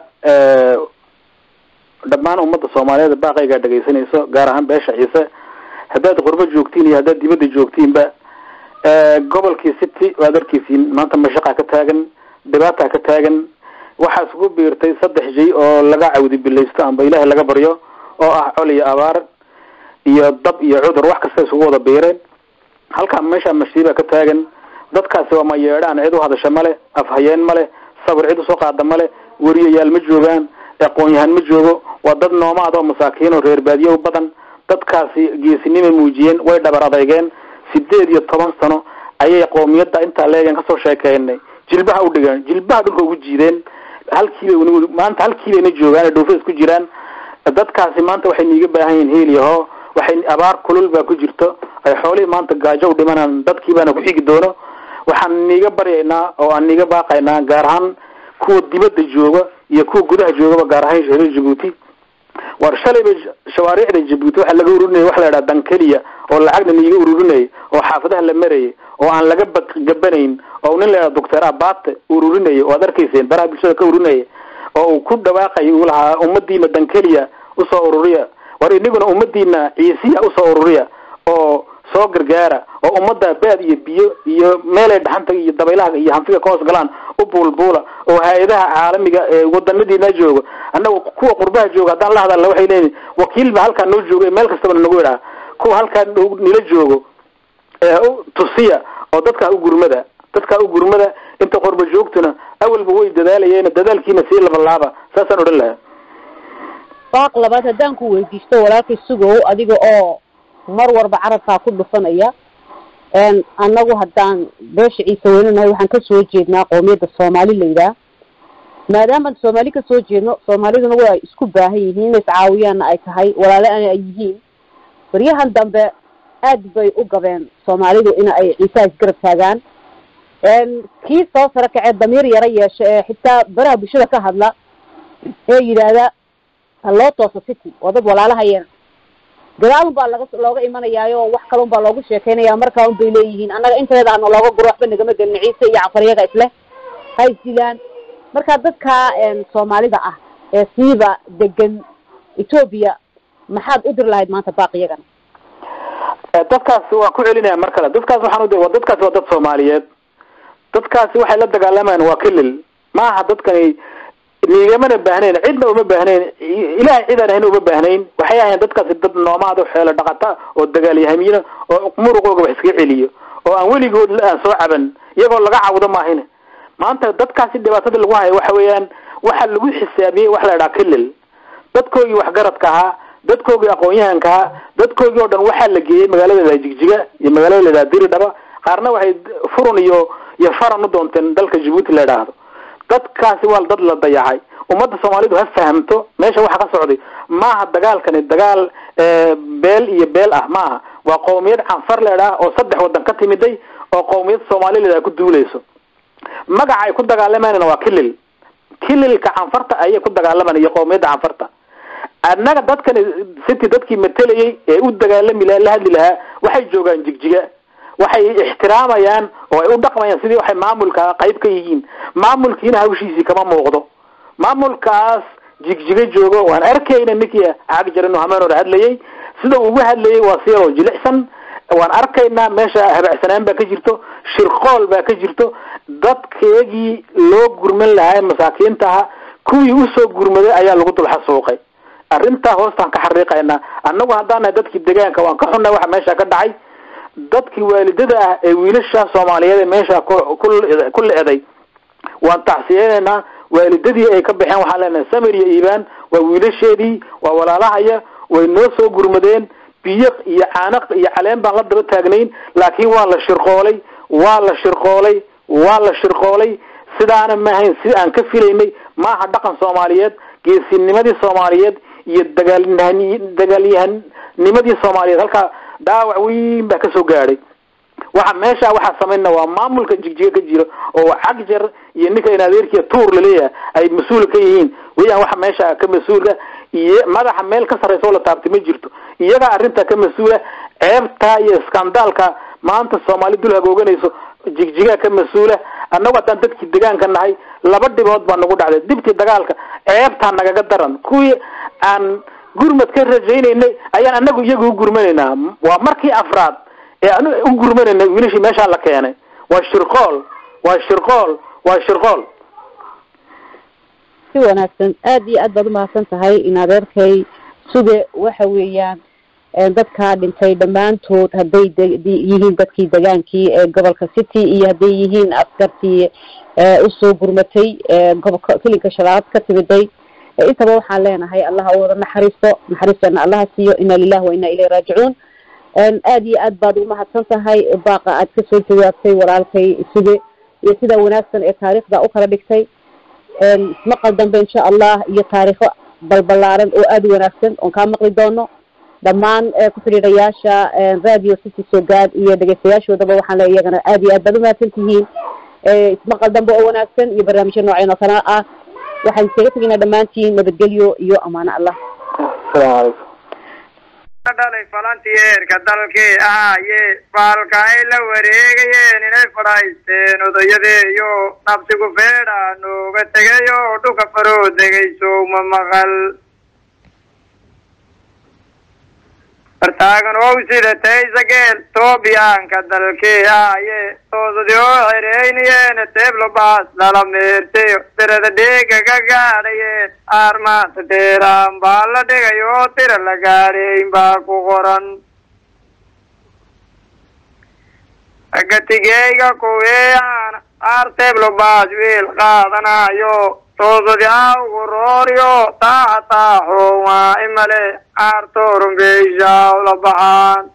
dhammaan ummadda soomaaliyeed baaqaygaa dhegaysanayso gaar ahaan beesha ciise haddaad qurbo joogtiin iyo haddaad dibadda joogtiinba gobolkii city waad arkiisiin maanta mashaqaa ka taagan dhibaataa ka taagan waxaa isugu biirtay saddex jay oo laga cawdi bilaysto amba ilaahay laga baryo oo ah col iyo abaar iyo dab iyo cudur wax kasta isugu wada biireen halkaa meeshaa mashiibaa ka taagan dadkaasi waa ma yeedhaan cid u hadasha male afhayeen male sabir cid usoo qaada male weriyayaal ma joogaan aqoon-yahaan ma joogo waa dad noomaad oo masaakiin oo reer baadiyo badan dadkaasi geesinimay muujiyeen way dhabar adeygeen sideed iyo toban sano ayay qoomiyadda intaa leegeen kasoo sheekeynay jilbaha u dhigeen jilbaha dhulka ugu jiideen halkiibay maanta halkiibayna joogaan dhoofa isku jiraan dadkaasi maanta waxay niiga baahan yihiin heel yaho waxay abaar kulul baa ku jirto ay xoolihii maanta gaajo u dhimanaan dadkiibaana ku xigi doono waxaan niiga baryaynaa oo aan niiga baaqaynaa gaar ahaan kuwa dibadda jooga iyo kuwa gudaha joogaba gaar ahaan reer jabuuti war shalayba shawaariicda jabuuti waxaa laga ururinaya waxa la idhaha dankeliya oo lacagna niiga ururinayay oo xaafadaha la marayay oo aan laga gabanayn oo nin la idhaha doctor abate ururinayay oo ad arkayseen baraha bulshada ka ururinaya oo uu ku dhawaaqay uu lahaa ummadiina dankeliya usoo ururiya war inaguna ummadiina ciisiya usoo ururiya oo soo gargaara oo ummadda baad iyo biyo iyo meelay dhaxanta iyo dabaylaha iyo hanfiga ka hoos galaan u buulbuula oo hay-adaha caalamiga ee wadanadiina jooga annaga kuwa qurbaha jooga haddaan la hadalna waxay leeyihin wakiilba halkaa noo jooga meel kastaba nagu idhaha kuwa halkaa nila joogo tusiya oo dadkaa u gurmada dadkaa u gurmada inta qurba joogtuna awalba way dadaalayeen dadaalkiina sii labalaaba saasaan odhan lahaa baaq labaad haddaan ku weydiisto walaalkay sugow adiga oo mar warba carabkaa ku dhufanaya annagu haddaan beesha ciise weynanahay waxaan kasoo jeednaa qoomiyadda soomaali la yidhaah maadaamaan soomaali kasoo jeedno soomaaliduna waa isku baahan yihiin inay iscaawiyaanna ay tahay walaale ana ay yihiin baryahan dambe aad bay u gabeen soomaalidu in ay ciisaha isgarab taagaan kii soo saro kacee damiir yaro yeesha ee xitaa baraha bulshada ka hadla ee yidhaahda haloo tooso city waa dad walaalahayeen gadaalun baa laga looga imanayaayo wax kalun baa loogu sheekeynaya markaa un bay leeyihiin annaga inteeda ana looga guro waxba nagama gelin ciise iyo cafariyaga isleh ha isdilaan marka dadka soomaalida ah ee siiba degan etoobiya maxaad u dir lahayd maanta baaq iyagana dadkaasi waan ku celinaya mar kale dadkaas waxaan u wa dadkaasi waa dad soomaaliyeed dadkaasi waxay la dagaalamayaan waa kilil maaha dadkani niigamana baahnayn cidna uma baahnayn ilahay cidaan ahayn uma baahnayn waxay ahayn dadkaasi dad noomaad o xeelo dhaqata oo dagaalyahamiina oo muruqooga wax iskaga celiyo oo aan weligood aan soo caban iyagoo laga cawdo maahin maanta dadkaasi dhibaatada lagu hayo waxa weeyaan waxa lagu xisaabiyey waxa la idhaha kilil dadkoogii waxgaradka ahaa dadkoogii aqoon-yahanka ahaa dadkoogii oo dhan waxaa la geeyey magaalada jigjiga iyo magaalada ladhaha diridhaba qaarna waxay furun iyo iyo faran u doonteen dalka jabuuti la idhaahdo dadkaasi waa dad la dayacay ummadda soomaalidu ha fahamto meesha waxa ka socday maaha dagaalkani dagaal beel iyo beel ah maaha waa qowmiyad canfar leedhaha oo saddex wadan ka timiday oo qowmiyad soomaali leedaha ku duulayso magaca ay ku dagaalamayna waa kilil kililka canfarta ayay ku dagaalamaan iyo qowmiyadda canfarta annaga dadkani city dadkii matelayay ee u dagaalami laha la hadli lahaa waxay joogaan jigjiga waxay ixtiraamayaan oo ay u dhaqmayaan sidii waxay maamulka qayb ka yihiin maamulkiina hawshiisii kama muuqdo maamulkaas jigjiga joogo waan arkayna ninkii cagjaran hameen hore hadlayay sida uu uga hadlayay waa siyaroo jilicsan waan arkaynaa meesha habacsanaan baa ka jirto shirqool baa ka jirto dadkeegii loo gurman lahaa masaakiinta aha kuwii usoo gurmaday ayaa lagu dul xasuuqay arrintaa hoostaan ka xariiqaynaa annagu haddaan nahay dadkii deegaanka waan ka xunnay waxa meesha ka dhacay dadkii waalidada ah ee wiilasha soomaaliyeed ee meesha ku le-day waan tacsiyeynaynaa waalidadii ay ka baxeen waxaan leenahay samir iyo iibaan waa wiilasheedii waa walaalahaya way noo soo gurmadeen biyo iyo caanaq iyo caleen baan la daba taagnayn laakiin waa la shirqoolay waa la shirqoolay waa la shirqoolay sidaana maahayn si aan ka filaynay maaha dhaqan soomaaliyeed geesinimadii soomaaliyeed iyo dagaalyahan dagaalyahanimadii soomaaliyeed halkaa dhaawac weyn baa kasoo gaadhay waxa meesha waxaa samayna waa maamulka jigjiga ka jiro oo cagjar iyo ninka in adeerkiya tuur laleeyahay ay mas-uul ka yihiin weyaan waxa meesha ka mas-uulka iyo madaxa meel ka sarreysa oo la taabtay ma jirto iyagaa arrintaa ka mas-uula ceebtaa iyo iskandaalka maanta soomaali dul hagooganayso jigjigaa ka mas-uula annagu haddaan dadkii degaanka nahay laba dhibood baa nagu dhacday dibtii dagaalka ceebtaa nagaga daran kuwii aan gurmad ka rajaynaynay ayaan anagu iyaga u gurmanaynaa waa markii afraad ee aan u gurmanaynay wiilashii meeshaa la keenay waa shirqool waa shirqool waa shirqool si wanaagsan aad iyo aad baad umahadsan tahay in adeerkay suge waxa weeyaan dadkaa dhintay dhammaantood hadday yihiin dadkii degaankii ee gobolka city iyo hadday yihiin askartii usoo gurmatay gobolka filinka shalaad ka timiday intaba waxaan leenahay allaha u wada naxariisto naxariistana allaha siiyo ina lilahi wa ina ilayhi raajicuun aad iyo aad baad umahadsan tahay baaqa aad kasoo jawaabtay walaalkay suge iyo sida wanaagsan ee taariikhda u kala dhigtay maqal dambe insha allah iyo taariikho balbalaaran oo aada u wanaagsan oon kaa maqli doono dhammaan ku xidhiidhayaasha radio city sogaad iyo dhegeystayaashoodaba waxaan le iyagana aad iyo aad baad umahadsan tihiin ismaqal dambe oo wanaagsan iyo barnaamijyo nooceen oo kale ah waxaan iskaga tegaynaa dhammaantiin nabadgelyo iyo amaano allah asalaamu calaykum dhalay falantiyeerka dalkii ahaaye faalka ay la wareegayeen inay fadhaysteen odayadeeyo nabsigu feedha nooga tegayo dhuka faroo degayso ma maqal fartaagan ow sidatay sageel toobiyaanka dalkii ahaaye toodadi oo xereynayeen teeblo baas lala meertayo tirada dheega ka gaadhayeen aarmaanta teeraan baa la dhigay oo tira la gaadhayn baa ku qoran agatigeyga kuweeyaan aar teeblo baas wiil qaadanayo toodadi awgu rooryo taaxa taaxo waa imale aartoorumbeyshaa ula baxaan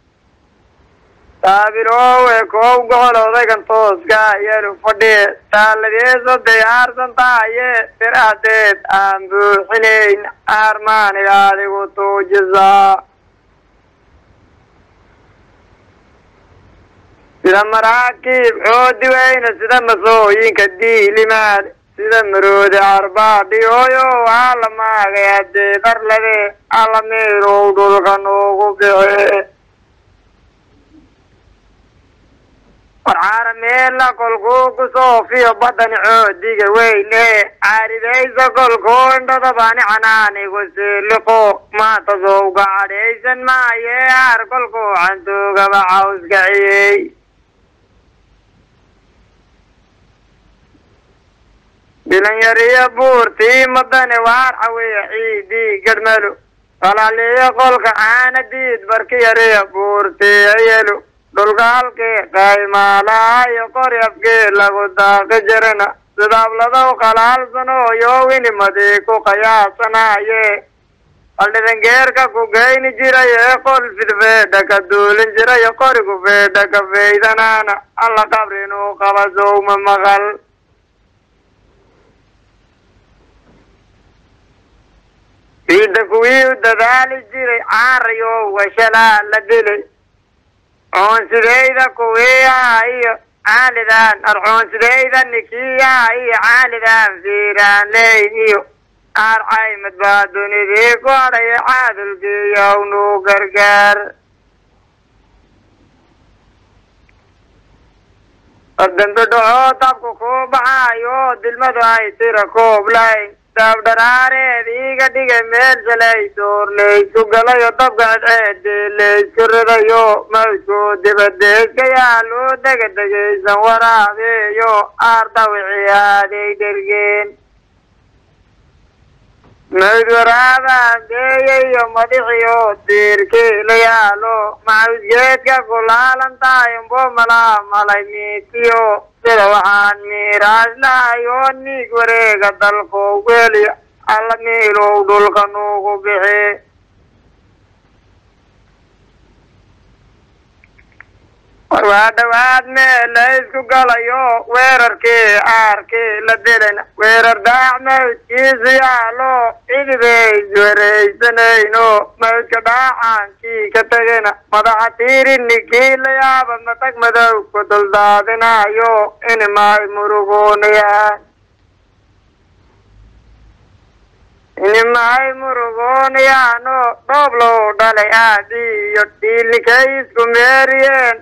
taabirowe koow gobol odaygan tooska yelu fadhiye taaladeesoday aarsan tahaye firahdeed aan buuxinayn aarmaaniga adigu tuujisaa sida maraakiib xoodi weyne sida masooyinka diilimaad sida maroodi carbaadhiyooyo waa la maagay haddee darlade alla miirow dhulka noogu bixe warcaara meela kolkuu kusoofiyo badani coodiga weyne caaridaysa kolkuu indhadabani canaanigu siiliqo maanta sowga cadhaysan maaye aar kolkuu cantuugaba cawskaciyey dhilinyariyo buurtii madane waar cawiya ciidii gadhmalo qalaaliyo qolka caana diid barki yariyo buurtii ayelo dhulka halkii qaymaalaha iyo qori afkii lagu daaqi jirana sidaabladaw qalaalsanooyo winimadii ku qiyaasanaaye qaldhidangeerka ku geyni jiray ee qol fidfeedha ka duulin jiray qorigu feedha ka faydanaana alla qabrinuu qaba sowma maqal ciidda kuwii u dadaali jiray caarayo washalaa la dilay coonsidayda kuwii aha iyo caalidan arcoonsidayda nikii aha iyo caalidan fiiraan leyn iyo aar caymad baa dunidii ku hadhaya caadulkiiyow nuu gargaar ordambe dhaxoo dabku kuu baxaayo dilmadu ay tira koob layn daabdharaareed iiga dhigay meel shalay door laysku galayo dabka cadceedii laysku ridayo mawdkuu dibadeedka yaa loo dega degaysan waraabeeyo aar dawicii aaday dhergeen mawd waraabaan geeyayo madixiyo diirkii la yaalo macawsgeedka kulaalan tahay umbo malaa malay miitiyo sida waxaan miiraas lahay oo niig wareega dalko weliya alla miilow dhulka nuugu bixi war waa dhawaad meel la isku galayo weerarkii aarkii la dilayna weerar daac mawdkiisu yaalo cidibay iswaraysanayno mawdka dhaacaankii ka tegayna madaxa tiirinikii la yaaba matag madow ku duldaadinayo inimay murugoonayaan inimahay murugoonayaano dhoob loo dhalay aadi iyo dhiilnikay isku meeriyeen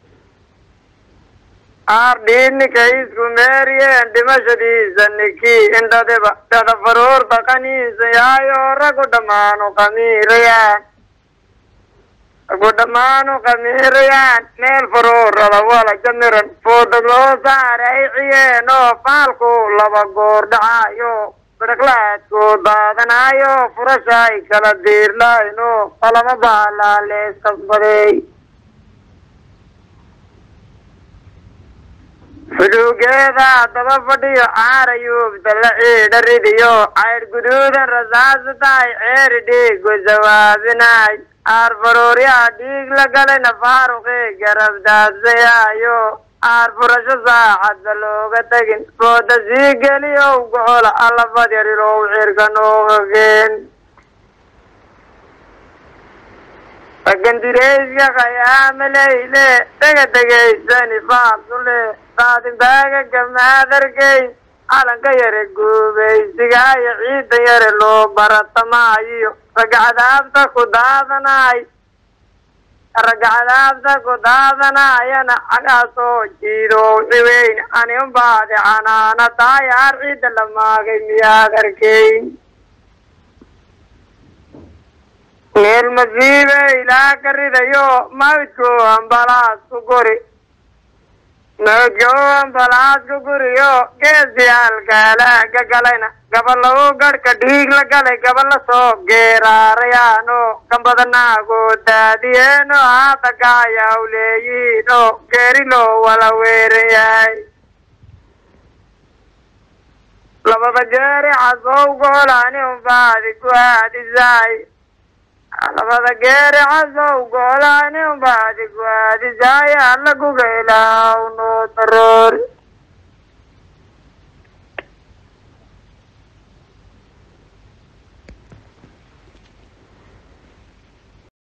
aar dhiilnikay isku meeriyeen dhimashadiisa ninkii indhadiba dhada faruur dhaqaniisa yaayo ragu dhammaanu qamiirayaan ragu dhammaanu qamiirayaan meel faruurada wala jamiran foodad loo saara ay ciyeen oo faalku laba goor dhacaayo bidhaqlaadku daadanaayo furasha ay kala diirlayno qalama baalaa leeskasbaday xuduugeeda daba fadhiyo caarayuubta la ciidha ridiyo caydh guduudan rasaasa tahay ceeri dhiigu jawaabinaay aar faruuryaa dhiig la galayna faaruqii garab daadsayaayo aar furasho saacadba looga tegin fooda sii geliyow gocola allafad yarirow cirka noogageen ragandireyska khayaamaleyle dhega degaysani faasule saadimbaaga gamaadargey calanka yare guubaysigaayo ciida yare loo baratamaayo ragacadaabta ku daadanaay ragacadaabta ku daadanaayana cagaasoo jiidow ciweyn animbaadi canaana taayaar ciidda la maagay miyaad arkeyn meel masiibe ilaa ka ridayo mawdku ambalaas ku guri mawdku ambalaas ku guriyo geesiyaalkaalaaga galayna gabalagu garhka dhiig la galay gabala soo geeraarayaano gambadanaago daadiyeeno haata gaayaw leeyihiino geeri loo wala weeran yahay labada geeri casow goolaani umbaadi ku aadisaay labada geeri casow goolaani umbaadi ku aadisaay alla guga ilaaw noo taroori